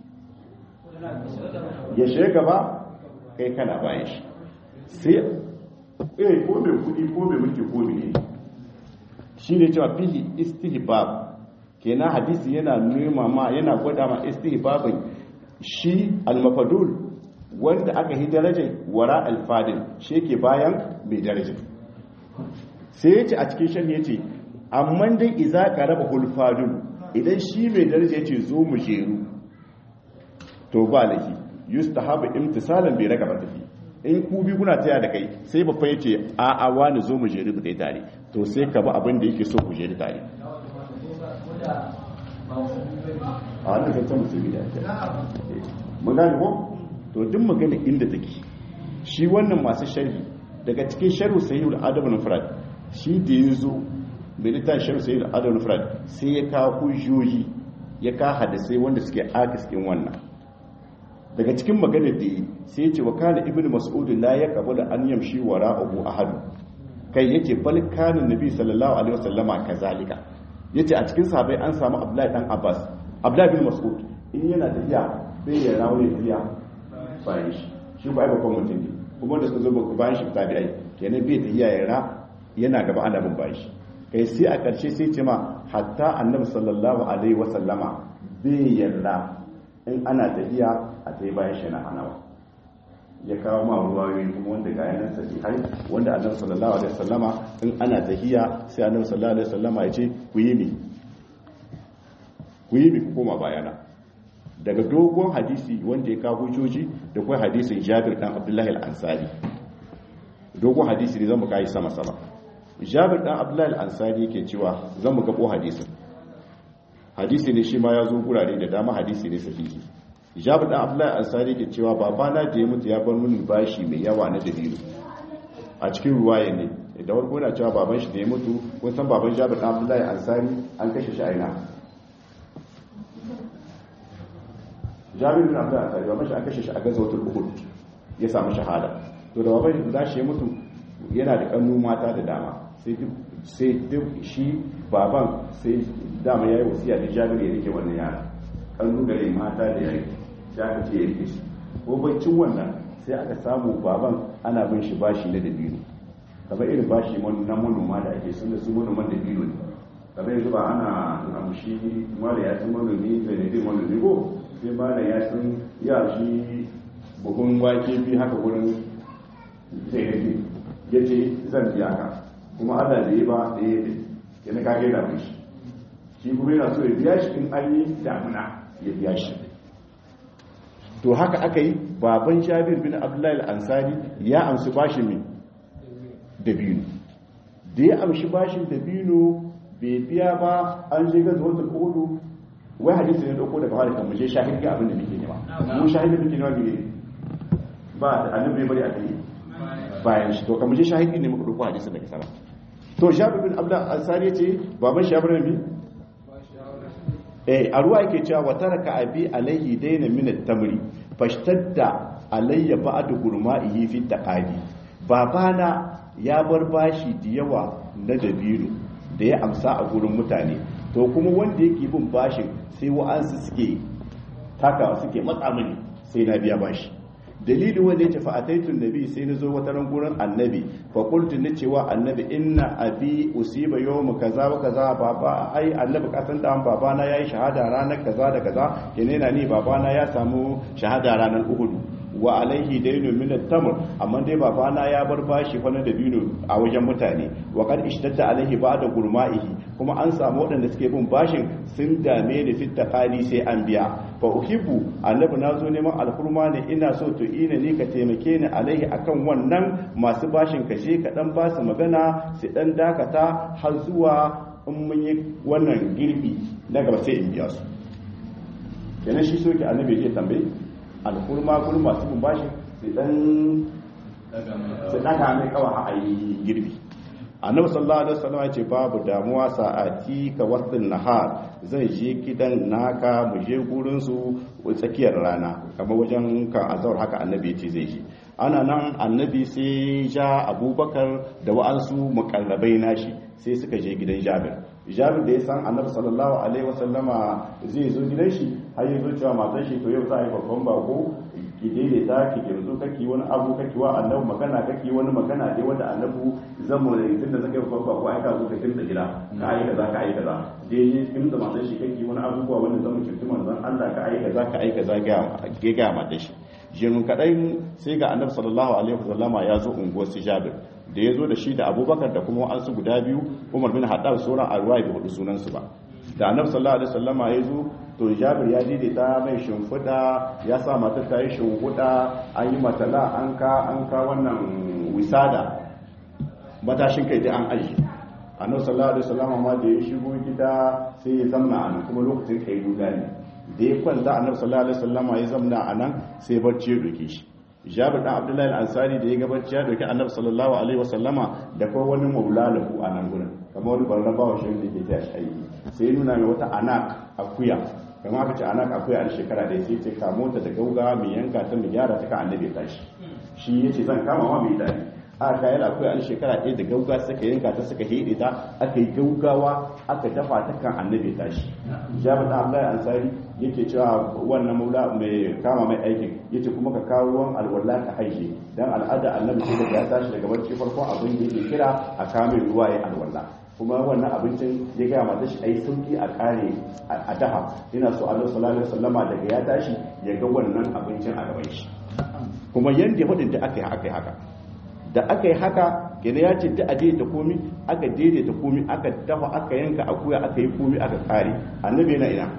ya shiga gaba kai kana bayan shi sai eh ko mai kudi ko mai mulki ko mai ne shine cewa fihi istihbab kenan hadisi yana nuna ma yana gwada ma istihbabin shi al-mafadul wanda aka yi darajar wara alfadin shi ke bayan mai darajar sai ya ce a cikin shan ya ce amma dai iza ka raba hulfadun idan shi mai darajar ya ce zo mu jeru to ba laifi yusta haɓa imtisalan bai raka ba tafi in ku bi kuna taya da kai sai babban ya ce a a wani zo mu jeru dai tare to sai ka ba abin da yake so ku jeru tare a wannan zancen musulmi da ake mun gane ko to duk magana inda take shi wannan masu sharhi daga cikin sharhu sahihul adab al-mufrad shi da yazo mai littafin sharhu sahihul adab al-mufrad sai ya kawo hujjoji ya ka hadisai wanda suke akis din wannan daga cikin magana da yi sai ya ce wa kana ibnu mas'ud la yaqbalu an yamshi wara'ahu ahad kai yace bal kana nabi sallallahu alaihi wasallama kazalika yace a cikin sahabbai an samu abdullahi dan abbas abdullahi bin mas'ud in yana tafiya bai ya rawo ya tafiya bayan shi shi ba babban mutum ne kuma da suka zo bayan shi tabi ai kenan bai ta iya yara yana gaba ana bin bayan shi kai sai a ƙarshe sai ce ma hatta annabi sallallahu alaihi wa sallama bai yarda in ana tafiya a tai bayan shi na hanawa ya kawo ma ruwayoyi kuma wanda ga yanan sahihai wanda annabi sallallahu alaihi wa sallama in ana tafiya sai annabi sallallahu alaihi wa sallama ya ce ku yi ni ku yi ni ku koma bayana daga dogon hadisi wanda ya kawo hujjoji da kuma hadisin jabir dan abdullahi al-ansari dogon hadisi ne zamu kai sama sama jabir dan abdullahi al-ansari yake cewa zamu gabo hadisin hadisi ne shi ma ya zo gurare da dama hadisi ne sahihi jabir dan abdullahi al-ansari yake cewa babana da ya mutu ya bar mun bashi mai yawa na dabiru a cikin ruwaya ne da warko na cewa baban shi da ya mutu kun san baban jabir dan abdullahi al-ansari an kashe shi a ina jabir bin abdul ansari baban shi an kashe shi a gazawatul uhud ya samu shahada to da baban da shi ya mutu yana da kannu mata da dama sai sai duk shi baban sai dama yayi wasiya da jabir ya rike wannan yara kannu gare mata da yare sai aka ce ya rike shi ko baccin wannan sai aka samu baban ana bin shi bashi na dabino kamar irin bashi na manoma da ake sun da su manoman dabino ne kamar yanzu ba ana amshi mara ya ci manomi da ne manomi ko sai ba da ya san ya shi buhun wake bi haka wurin zai rage ya ce zan biya ka kuma allah da ya ba da ya yi yana kage da shi shi kuma yana so ya biya shi in an yi damuna ya biya shi to haka aka yi baban jabir bin abdullahi al-ansari ya amshi bashin min dabino da ya amshi bashin dabino bai biya ba an je gaza wata kodo wai hadisi ne dauko daga wani kan muje shahid ga abin da muke nema mu shahid da muke nema ne ba da annabi bari a kai bayan shi to kan muje shahid ne muka dauko hadisi daga sana to jabir bin abdullah ansari yace baban shi abin ne eh a ruwa yake cewa wa taraka abi alayhi dayna min at-tamri fashtadda alayya ba'd gurma'ihi fi taqadi babana ya bar bashi da yawa na dabino da ya amsa a gurin mutane to kuma wanda yake bin bashin sai wa'ansu suke taka suke matsa mini sai na biya bashi dalilin wanda ya tafi a taitun nabi sai na zo wata ran gurin annabi fa qultu ni cewa annabi inna abi usiba yawm kaza wa kaza baba ai annabi kasan da baba na yayi shahada ranar kaza da kaza yana ni baba na ya samu shahada ranar uhud wa alaihi dainu min at-tamr amma dai babana ya bar bashi fa na dabino a wajen mutane wa qad ishtadda alaihi ba'da gurma'ihi kuma an samu waɗanda suke bin bashin sun dame ni fit taqali sai an biya fa uhibbu annabi nazo neman alhurma ne ina so to ina ni ka taimake ni alaihi akan wannan masu bashin ka je ka dan ba su magana su dan dakata har zuwa in mun yi wannan girbi na gaba sai in biya su kenan shi soke annabi ya tambaye alkurma gurin masu bin bashi su dan su daga mai kawa a yi girbi annabi sallallahu alaihi wasallam ya ce babu damuwa sa'ati ka wasin nahar zai je gidan naka mu je gurin su tsakiyar rana kamar wajen kan azhar haka annabi ya ce zai je ana nan annabi sai ja abubakar da wa'ansu mukarrabai nashi sai suka je gidan jabir jabir da ya san annabi sallallahu alaihi wasallama zai zo gidan shi har ya zo cewa matan shi to yau za a yi babban bako ki daidaita ki girzo kake wani abu kake wa annabi magana kake wani magana dai wanda annabi zan mu da tunda zaka yi babban bako ai ka zo ka kinta gida ka ayi kaza ka ayi kaza dai kin da matan shi kake wani abubuwa wanda zan mu kinta manzon Allah ka ayi kaza ka ayi kaza ga ga ga matan shi jinun kadai sai ga annabi sallallahu alaihi wasallama ya zo unguwar su jabir da ya zo da shi da abubakar da kuma wa'ansu guda biyu umar bin haddad sauran arwai bai hudu sunansu ba da annabi sallallahu alaihi wasallama ya zo to jabir ya daidaita mai shimfiɗa ya sa matar ta yi shimfiɗa an yi matala an ka an ka wannan wisada matashin kai dai an aji annabi sallallahu alaihi wasallama ma da ya shigo gida sai ya zamna a nan kuma lokacin kai duga ne da ya kwanta annabi sallallahu alaihi wasallama ya zamna a nan sai barci ya doke shi jabir dan abdullahi al-ansari da ya gabaci ya doki annabi sallallahu alaihi wasallama da kuma wani maula lahu a nan gurin kamar wani barna bawa shi da ke ta shi sai nuna mai wata anak akuya kamar aka ce anak akuya a shekara da sai ce kamo ta da gauga mai yanka ta mai gyara ta ka annabi tashi shi yace zan kama ma mai dadi a kayan akwai an shekara ɗaya da gauga suka yanka ta suka hede ta aka yi gaugawa aka dafa ta kan annabi tashi jabir da abdullahi ansari yake cewa wannan maula mai kama mai aikin yace kuma ka kawo ruwan alwala ka haije dan al'ada annabi sai da ya tashi daga barci farko abin da yake kira a kame ruwa ya alwala kuma wannan abincin ya gaya mata shi ai sauki a kare a daha ina so Allah sallallahu alaihi wasallama daga ya tashi ya ga wannan abincin a gaban shi kuma yanda ya fadin da aka yi aka yi haka da aka yi haka gina ya ce da a daidaita komi aka daidaita komi aka dafa aka yanka akuya aka yi komi aka kare annabi yana ina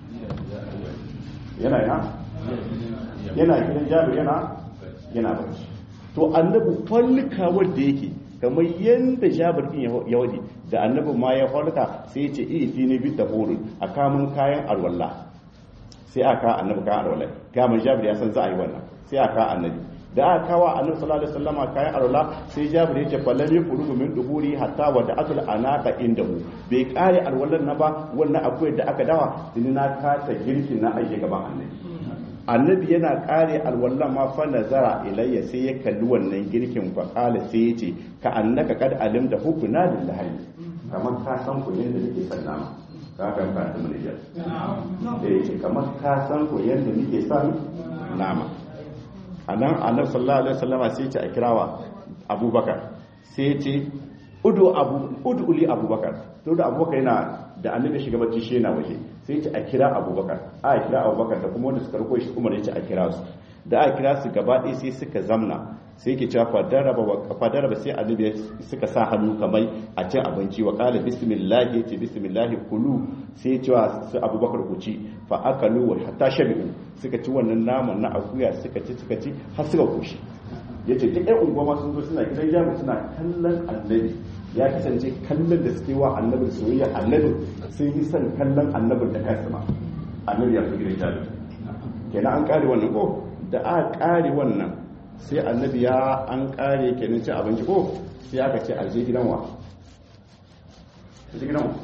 yana ina yana gidan jabir yana yana barci to annabi fallika wanda yake kamar yadda jabir din ya wadi da annabi ma ya falka sai ya ce iti ne bi tahurun a kamun kayan alwala sai aka annabi kayan alwala kamun jabir ya san za a yi wannan sai aka annabi da aka kawo annabi sallallahu alaihi wasallama kayan alwala sai jabir ya ce fallan ya furugu min duhuri hatta wa da atul anaka indahu bai kare alwalan na ba wannan akwai da aka dawa tuni na kasa girkin na aje gaban annabi annabi yana kare alwallan ma fa nazara ilayya sai ya kalli wannan girkin fa kala sai ya ce ka annaka kad alimta hukuna lillahi kamar ka san ku yanda nake sallama ka kan ka ta mulija da yake kamar ka san ku yanda nake san nama anan annabi sallallahu alaihi wasallama sai ya ce a kirawa abubakar sai ya ce udu abu udu li abubakar to da abubakar yana da annabi shiga bacci shi yana waje sai ce a kira abubakar a kira abubakar da kuma wanda suka rako shi umar ya ce a kira su da a kira su gaba ɗaya sai suka zamna sai ke cewa fadaraba sai annabi suka sa hannu kamar a cin abinci wa kala bismillah ya ce bismillah kulu sai cewa su abubakar ku ci fa akalu wa hatta shabi'u suka ci wannan naman na akuya suka ci suka ci har suka koshi yace duk ɗan unguwa sun zo suna gidan jami'a suna kallon annabi ya kasance kallon da suke wa annabin soyayya annabin sun yi son kallon annabin da kansa ma annabi ya fi gidan jami'a kenan an kare wannan ko da aka kare wannan sai annabi ya an kare kenan ci abinci ko sai aka ce aje gidan wa aje gidan wa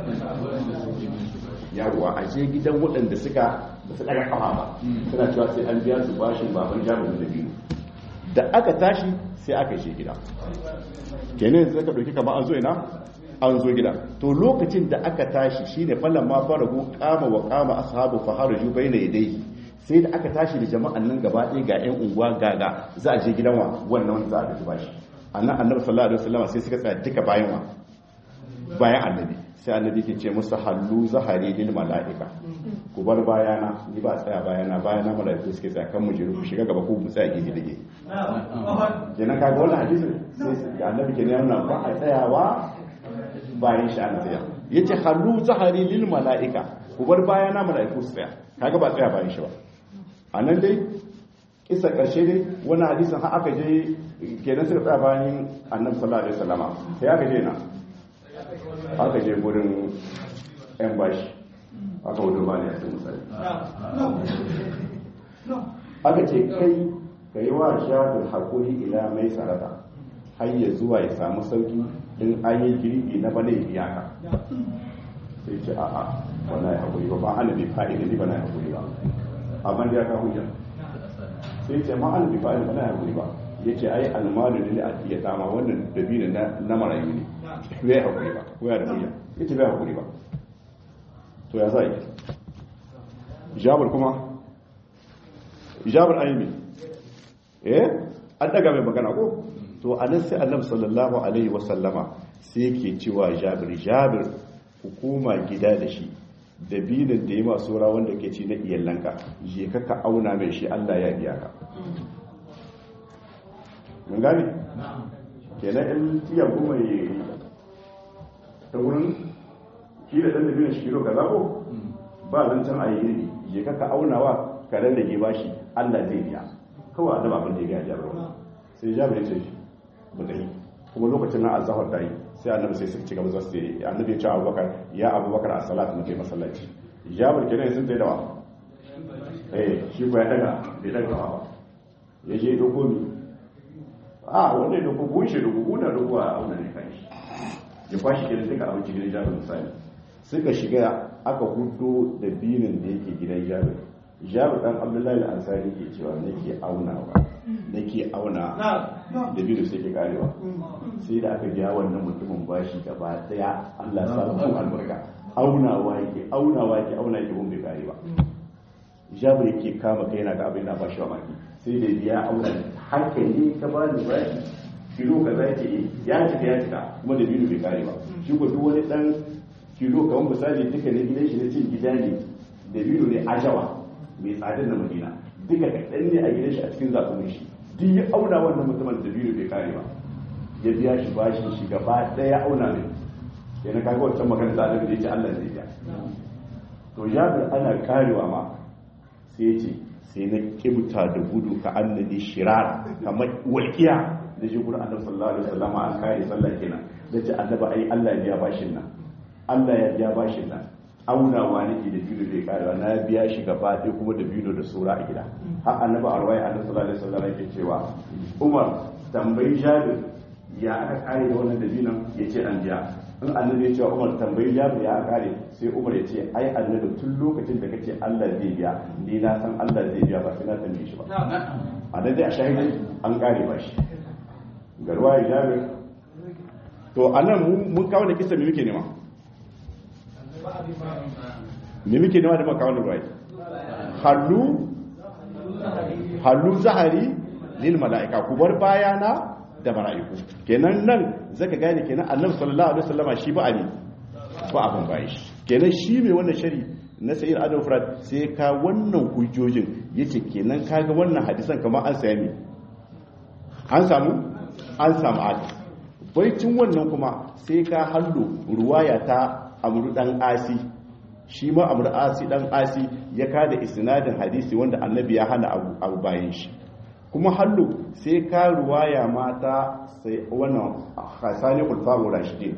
yawwa aje gidan waɗanda suka ba su ɗaga kafa ba suna cewa sai an biya su bashin baban jami'in da biyu da aka tashi sai aka shi gida kenan zai ka ɗauki kama an zo ina an zo gida to lokacin da aka tashi shine fallan ma farahu kama wa kama ashabu fa haraju baina yadayhi sai da aka tashi da jama'an nan gaba ɗaya ga ƴan unguwa gaga za a je gidan wa wannan wanda za a tafi bashi annan annabi sallallahu alaihi wasallam sai suka tsaya duka bayan wa bayan annabi sai annabi ke ce musu hallu zahari lil mala'ika ku bar bayana ni ba tsaya bayana bayana mala'iku suke tsaya kan mu jiru ku shiga gaba ku mu tsaya gefe da gefe kenan kaga wannan hadisin sai annabi ke nuna ba a tsayawa bayan shi an tsaya yace hallu zahari lil mala'ika ku bar bayana mala'iku su tsaya kaga ba tsaya bayan shi ba anan dai kisa karshe dai wani hadisin har aka je kenan suka tsaya bayan annabi sallallahu alaihi wasallama sai aka je na aka je gurin yan bashi aka wuce ba ne a cikin misali aka ce kai ka yi wa jabir hakuri ila mai sarata har ya zuwa ya samu sauki in an yi girbi na bane biya ka sai ce a'a ba na yi hakuri ba ba ana bai fa'ida ni ba na yi hakuri ba amma da ya ka hujja sai ce ma ana bai fa'ida ba na yi hakuri ba ya ce ai almalu ne a iya dama wannan dabino na marayu ne bai hakuri ba ko ya da hujja ya ce bai hakuri ba to ya za yi jabar kuma jabar aimi eh an daga mai magana ko to anan sai annabi sallallahu alaihi wasallama sai yake cewa jabir jabir hukuma gida da shi dabinin da ya masu ra wanda ke ci na iyalanka je ka ka auna mai shi Allah ya biya ka mun gane kenan in tiya goma yi ta wurin ki da dan dabinin shi kilo kaza ko ba zancen a yi je ka ka aunawa ka rarrage bashi Allah zai biya kawai annabi abin da ya ga jabir sai jabir ya ce mu dai kuma lokacin na azhar dai sai annabi sai suka ci gaba zasu yi annabi ya ce abubakar ya abubakar a salatu na kai masallaci jabir kenan sun tsaye da wa eh shi ko ya daga bai daga ba ya je doko mi a wanda ya doko bushe doko kuna doko a auna ne kai ya kwashi kenan duka abinci gidan jabir misali suka shiga aka hudo da binin da yake gidan jabir jabir dan abdullahi al-ansari ke cewa nake aunawa nake auna da biyu sai ke karewa sai da aka biya wannan mutumin bashi gaba daya Allah sa mu albarka aunawa yake aunawa yake auna yake gun bai kare ba jabir yake kama kai yana ga abin da bashi wa maki sai da biya auna haka ne ka ba ni bashi kilo kaza yake ya cika ya cika kuma da biyu bai kare ba shi ko duk wani dan kilo kamar misali duka ne gidan shi na cin gida ne da biyu ne ajawa mai tsadar na madina duka kaɗan ne a gidan shi a cikin zaɓunin shi duk ya auna wannan mutumin da biyu bai kare ba ya biya shi bashi shi gaba ɗaya auna ne ya na kaga wancan magana da annabi da ya ce Allah zai biya to jabir ana karewa ma sai ya ce sai na kibta da gudu ka annabi shirar kamar walƙiya da shi gurin annabi sallallahu alaihi wasallam an kare sallah kenan da ce annabi ai Allah ya biya bashin nan Allah ya biya bashin nan aunawa nake da biyu da karewa na biya shi gaba ɗaya kuma da biyu da sura a gida har annabi arwaya annabi sallallahu alaihi wasallam yake cewa Umar tambayi Jabir ya aka kare da wannan dabinan yace an biya in annabi ya ce Umar tambayi Jabir ya aka kare sai Umar ya ce ai annabi tun lokacin da kace Allah zai biya ni na san Allah zai biya ba sai na tambaye shi ba a nan dai a shahidai an kare ba shi garwa Jabir to anan mun kawo da kisa me muke nema me muke nema da makawar ruwai hallu hallu zahari lil mala'ika ku bar bayana da mala'iku kenan nan zaka gane kenan annabi sallallahu alaihi wasallama shi ba ani ba abin bayi shi kenan shi mai wannan shari na sayyid adam furad sai ka wannan hujjojin yace kenan kaga wannan hadisan kamar an saya ne an samu an samu hadis baicin wannan kuma sai ka hallo ruwaya ta amru dan asi shi ma amru asi dan asi ya kada isnadin hadisi wanda annabi ya hana abu bayan shi kuma hallo sai ka ruwaya mata sai wannan hasani ulfaru rashidin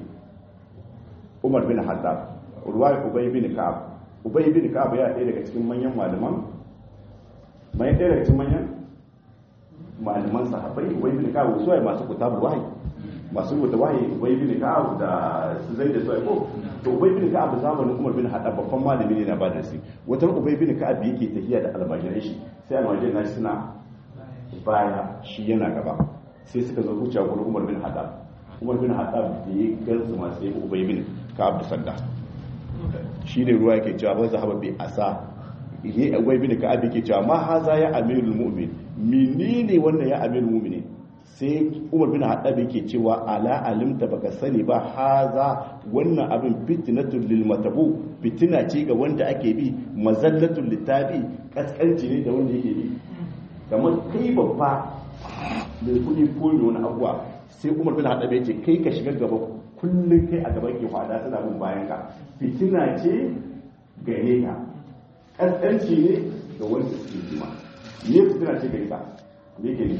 umar bin haddad ruwaya ubay bin ka'ab ubay bin ka'ab ya ɗaya daga cikin manyan malaman mai ɗaya daga cikin manyan malaman sahabbai ubay bin ka'ab su masu kutabul wahyi masu rubuta wahayi ubay bin ka'ab da su zai da su ko to ubay bin ka'ab zamanin umar bin haddad babban malami ne na ba da shi wata ubay bin ka'ab yake tafiya da almajirai shi sai almajirai na suna baya shi yana gaba sai suka zo wuce gurin umar bin haddad umar bin haddad da ya gansu ma sai ubay bin ka'ab da sanda shi ne ruwa yake cewa ba zahaba bi asa ne ubay bin ka'ab yake cewa ma haza ya amirul mu'min menene wannan ya amirul mu'minin sai umar bin haɗabi yake cewa ala alimta baka sani ba haza wannan abin fitnatul lil matabu fitina ce ga wanda ake bi mazallatul litabi kaskanci ne da wanda yake bi kamar kai babba mai kudi ko wani abuwa sai umar bin haɗabi yake kai ka shiga gaba kullum kai a gaban ke hada suna bin bayan ka fitina ce gare ka kaskanci ne ga wanda suke jima ne fitina ce gare ka ne ke ne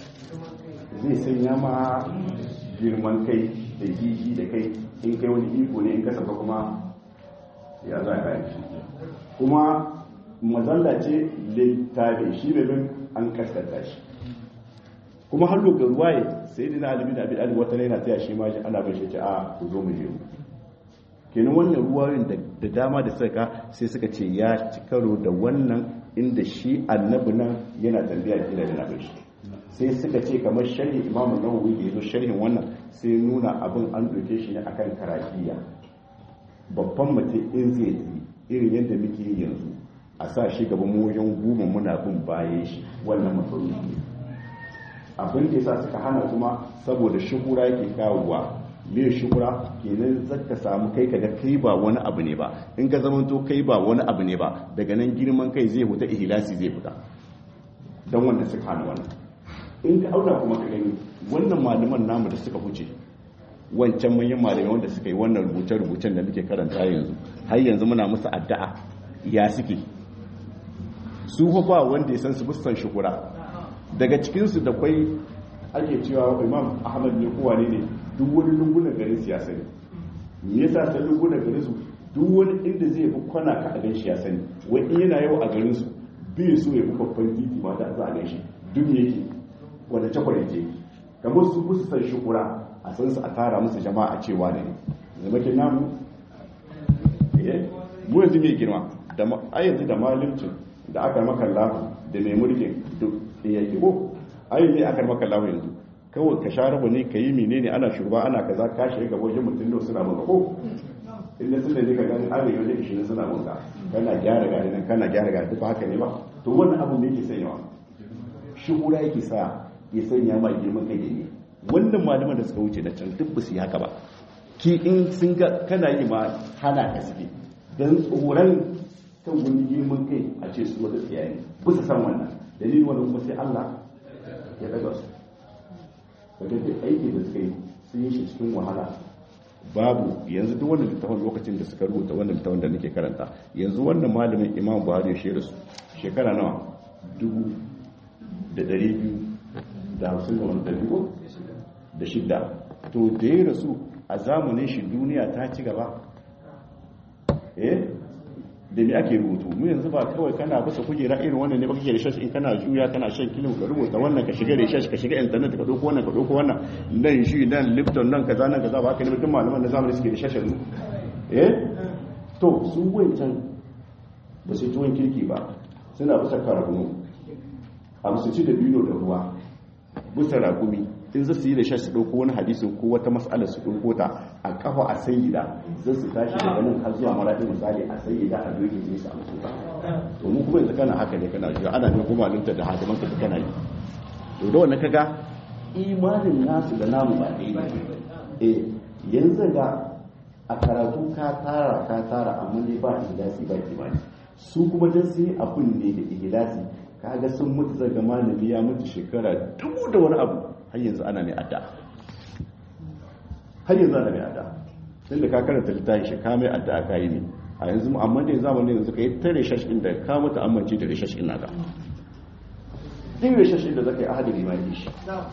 zai sanya ma girman kai da jiji da kai in kai wani iko ne in kasaba kuma ya za ka yi kuma mazalla ce littafi shi ne min an kaskanta shi kuma har ga ruwaye sai dina alibi da abin wata yana taya shi ma ana bai shi ce a ku zo mu je kenan wannan ruwayoyin da dama da suka sai suka ce ya ci karo da wannan inda shi annabi nan yana tambaya kila da nabi shi sai suka ce kamar sharhi imamu nawawi da yazo sharhin wannan sai nuna abin an doke shi ne akan karafiya babban mutum in zai yi irin yadda muke yi yanzu a sa shi gaban wajen goma muna bin baye shi wannan mafaruki ne abin da yasa suka hana kuma saboda shuhura yake kawowa me shuhura kenan zaka samu kai kaga kai ba wani abu ne ba in ka zamanto kai ba wani abu ne ba daga nan girman kai zai huta ihlasi zai fita don wanda suka hana wannan in ka auna kuma ka gani wannan malaman namu da suka huce wancan manyan malamai wanda suka yi wannan rubuce-rubucen da muke karanta yanzu har yanzu muna musu addu'a ya suke su ba wanda ya san su musan shukura daga cikinsu da kwai ake cewa imam ahmad ne kowa ne ne duk wani lungunan garin siyasa ne me yasa sai lungunan garin su duk wani inda zai fi kwana ka a gan shi ya sani wai in yana yau a garin su bai so ya fi babban titi ma da za a gan shi duk yake wanda cakwale je kamar su kusa san shukura a san su a tara musu jama'a a cewa ne zama ke namu mu yanzu mai girma da a yanzu da malimcin da aka maka lafi da mai mulkin duk ya ke ko ai ne aka maka lafi yanzu kawai ka sha rabu ne ka yi menene ana shugaba ana kaza ka shiga gaba wajen mutum da suna maka ko inda sun da ne ka gani arewa da ishirin suna maka kana gyara gari nan kana gyara gari duk haka ne ba to wannan abu ne yake sanyawa shugura yake sa ya sanya ma girman kai ne wannan malaman da suka wuce da can duk ba su yi haka ba ki in sun ga kana yi ma hana ka suke don tsoron kan wani girman kai a ce su wata tsiyaye ba su san wannan dalilin wani kuma sai Allah ya daga su wadda duk aiki da suka yi sun yi shi cikin wahala babu yanzu duk wannan littafin lokacin da suka rubuta wannan littafin da nake karanta yanzu wannan malamin imam buhari ya shirya su shekara nawa dubu da ɗari biyu da hamsin da wani ɗari da shidda to da ya rasu a zamanin shi duniya ta ci gaba eh da me ake rubutu mu yanzu ba kawai kana bisa kujera irin wannan ne ba kake da shashi in kana juya kana shan kilin ka rubuta wannan ka shiga da shashi ka shiga internet ka dauko wannan ka dauko wannan nan shi nan lipton nan kaza nan kaza ba ka ne duk malaman da zamani suke da shashin eh to su wancan ba su tuwon kirki ba suna bisa karagunu a su ci da biyo da ruwa bisa ragumi in za su yi da shashi su ɗauko wani hadisin ko wata mas'ala su ɗauko ta a kafa a sayyida zai su tashi daga nan har zuwa maraɗin misali a sayyida a doke zai su amsu ta to mu kuma yanzu kana haka ne kana jiya ana ne kuma linta da hadiman ka kana yi to da wannan kaga imanin nasu da namu ba ɗaya ne eh yanzu ga a karatu ka tara ka tara amma dai ba ihlasi ba imani su kuma dan sai abun ne da ihlasi kaga sun mutu daga malami ya mutu shekara dubu da wani abu har yanzu ana mai adda har yanzu ana mai adda tunda ka karanta littafin shi ka mai adda aka yi ne a yanzu amma da zamanin yanzu ka yi ta reshashin da ka mutu amince da reshashin naka din reshashin da zaka yi ahadari ma yi shi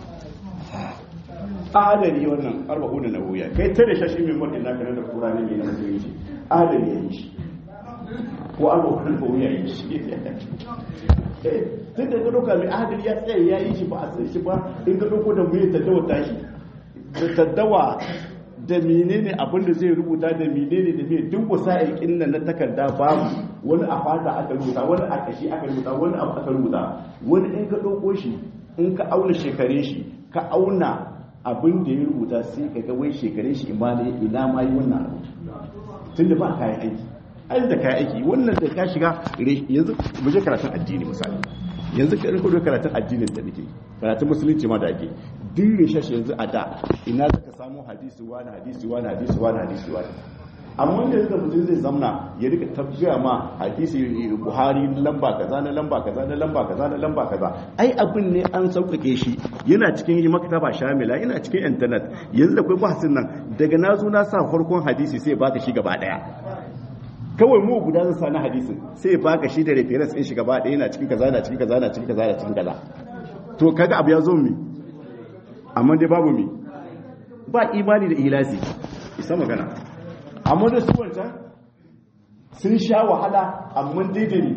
ahadari wannan arba'u da nawoya kai ta reshashin mai mutu naka na da kura ne mai na musulunci ahadari ya yi shi ko arba'u da nawoya yi shi tun da ka ɗauka mai ahadari ya tsaye ya yi shi ba a tsaye shi ba in ka ɗauko da mai taddawa tashi da taddawa da menene abin da zai rubuta da menene da mai duk wasa aikin nan na takarda babu wani a fata aka rubuta wani a kashi aka rubuta wani abu aka rubuta wani in ka ɗauko shi in ka auna shekare shi ka auna abin da ya rubuta sai ka ga wai shekare shi ina ma yi wannan abu tun da ba kayan aiki ai da kayan aiki wannan da ka shiga yanzu mu je karatun addini misali yanzu ka riko karatun addinin da nake karatun musulunci ma da ake duk rishashi yanzu a da ina zaka samu hadisi wani hadisi wani hadisi wani hadisi wani amma da yanzu mutum zai zamna ya rika tafiya ma hadisi buhari lamba kaza na lamba kaza na lamba kaza na lamba kaza ai abin ne an sauƙaƙe shi yana cikin maktaba shamila yana cikin internet yanzu da kai bahasin nan daga na zo na sa farkon hadisi sai baka shi gaba daya kawai mu guda zan sani hadisin sai ya baka shi da reference din shi gaba ɗaya yana cikin kaza yana cikin kaza yana cikin kaza yana cikin kaza to kaga abu ya zo mi amma dai babu mi ba imani da ihlasi isa magana amma da su wancan sun sha wahala amma dai da ni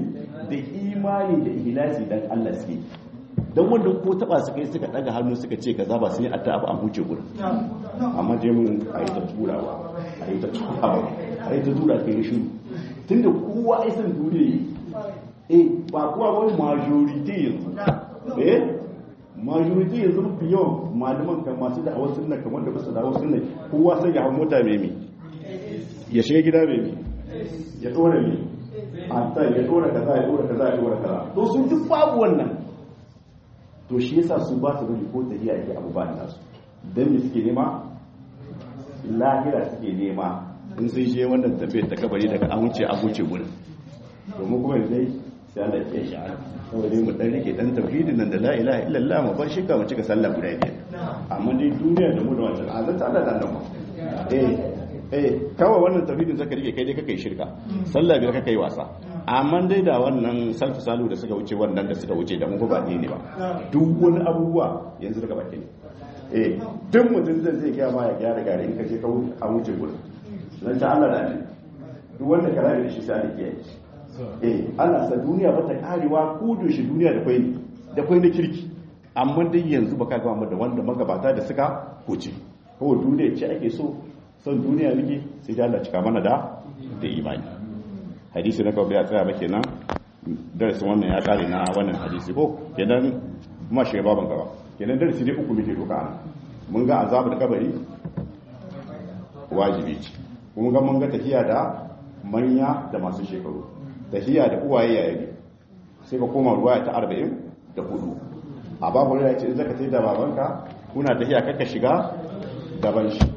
da imani da ihlasi dan Allah suke dan wanda ko taba su kai suka daga hannu suka ce kaza ba sun yi addu'a ba an huce gurin amma je mun ayi ta turawa ayi ta turawa ayi ta tura kai shi tunda kowa ai san duniya eh ba kowa wani majority yanzu eh majority yanzu mafi yawan malaman kan masu da awar sunna kamar da basu da awar sunna kowa sai ya hau mota mai mi ya shiga gida mai mi ya dora mi a ya dora kaza ya dora kaza ya dora kaza to sun duk babu wannan to shi yasa su ba su bari ko tafiya yake abu ba nasu dan me suke nema lahira suke nema in sun je wannan tafiyar ta kabari daga an wuce a wuce gurin domin kuma yanzu sai Allah ya shi saboda mu dan rike dan tauhidin nan da la ilaha illallah mu bar shirka mu cika sallah guda biyar amma dai duniya da mu da wancan azan ta Allah da nan eh eh kawai wannan tauhidin zaka rike kai dai kake shirka sallah biyar kake wasa amma dai da wannan salfu salu da suka wuce wannan da suka wuce da mu ba ne ba duk wani abubuwa yanzu daga baki ne eh duk mutum zai zai ga ma ya gyara gare in kaje ka a wuce gurin dan ta Allah da ne duk wanda ka rabe da shi sai Allah ya yi eh ana sa duniya ba ta karewa ko shi duniya da kwai da kwai na kirki amma dai yanzu baka ga mu da wanda magabata da suka huce ko duniya ce ake so son duniya nake sai da Allah cika mana da da imani hadisi na kawai ya tsaya ba kenan darasin wannan ya kare na wannan hadisi ko kenan ma shiga baban gaba kenan darasi dai uku muke doka ana mun ga azabul kabari wajibi ce kuma ga mun ga tafiya da manya da masu shekaru tafiya da uwaye yayi sai ka koma ruwa ta 40 da hudu a babu ya ce in zaka tafi da babanka kuna tafiya kaka shiga gaban shi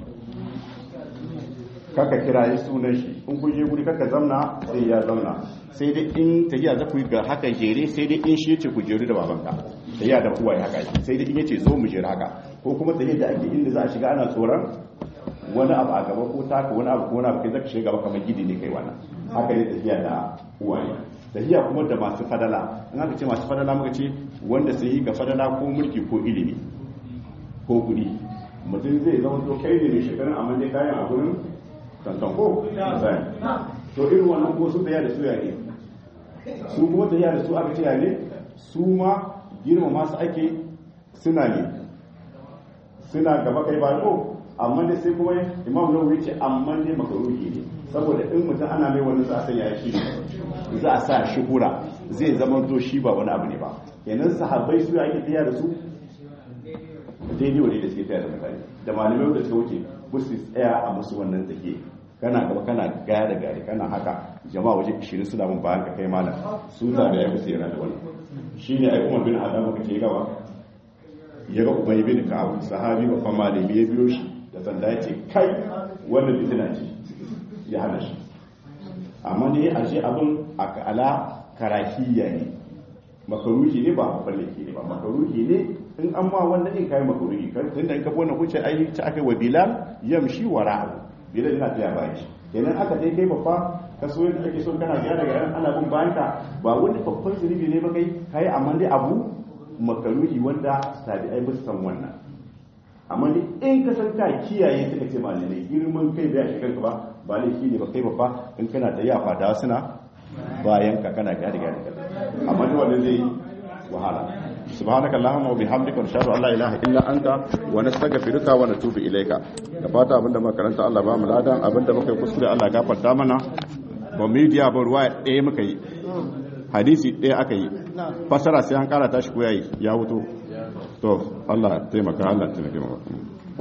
kaka kiraye sunan shi in kun je guri kaka zamna sai ya zamna sai dai in tafiya za ku yi ga haka jere sai dai in shi yace ku jeru da babanka tafiya da uwaye haka sai dai in yace zo mu jera haka ko kuma tafiya da ake inda za a shiga ana tsoron wani abu a gaba ko taka wani abu ko wani abu kai zaka shiga gaba kamar gidi ne kai wannan haka ne tafiya da uwaye tafiya kuma da masu fadala in aka ce masu fadala muka ce wanda sai yi ga fadala ko mulki ko ilimi ko kuɗi mutum zai zama to kai ne mai shekarun amma dai kayan a gurin tantan ko misali to irin wannan ko sun tafiya da su ya ne su kuma tafiya da su aka ce ya ne su ma girma masu ake suna ne suna gaba kai ba ko amma dai sai kuma imam nawawi ce amma dai makaruhi ne saboda in mutum ana mai wani za a sanya shi za a sa shi hura zai zama to shi ba wani abu ne ba kenan sahabbai su ake tafiya da su daidai wani da suke tafiya da mutane da malamai da suka wuce musu tsaya a musu wannan take kana gaba kana gaya da gari kana haka jama'a waje 20 suna mun bayan ka kai malam su da ya musu yana da wannan shine ai Umar bin Adam ka ce gaba ya ga Ubay bin Ka'ab sahabi ba kuma malami ya biyo shi da sanda ya ce kai wannan fitina ce ya hana shi amma ne a ce abin ala karahiyya ne makaruhi ne ba mafallaki ne ba makaruhi ne in an ma wanda in kai makaruhi kan tunda in ka bona kuce ai ta aka wa bilal yamshi wara'u bilal yana tsaya bayan shi kenan aka dai kai babba ka so yadda ake son kana gyara ga ana bin bayan ka ba wani babban zunubi ne ba kai kai amma dai abu makaruhi wanda tabi'ai ba su san wannan amma ne in ka san ka kiyaye suka ce malamai girman kai da ya shiga ka ba ba laifi ne ba kai babba in kana da yafa da suna bayan ka kana gyara gyara amma duk wanda zai wahala subhanaka allahumma wa bihamdika nashhadu an la ilaha illa anta wa nastaghfiruka wa natubu ilayka da fata abinda muka karanta Allah ba mu ladan abinda muka yi kuskure Allah gafarta mana ba media ba ruwa ɗaya muka yi hadisi ɗaya aka yi fasara sai an kara tashi ko yayi ya wuto to Allah taimaka Allah taimake mu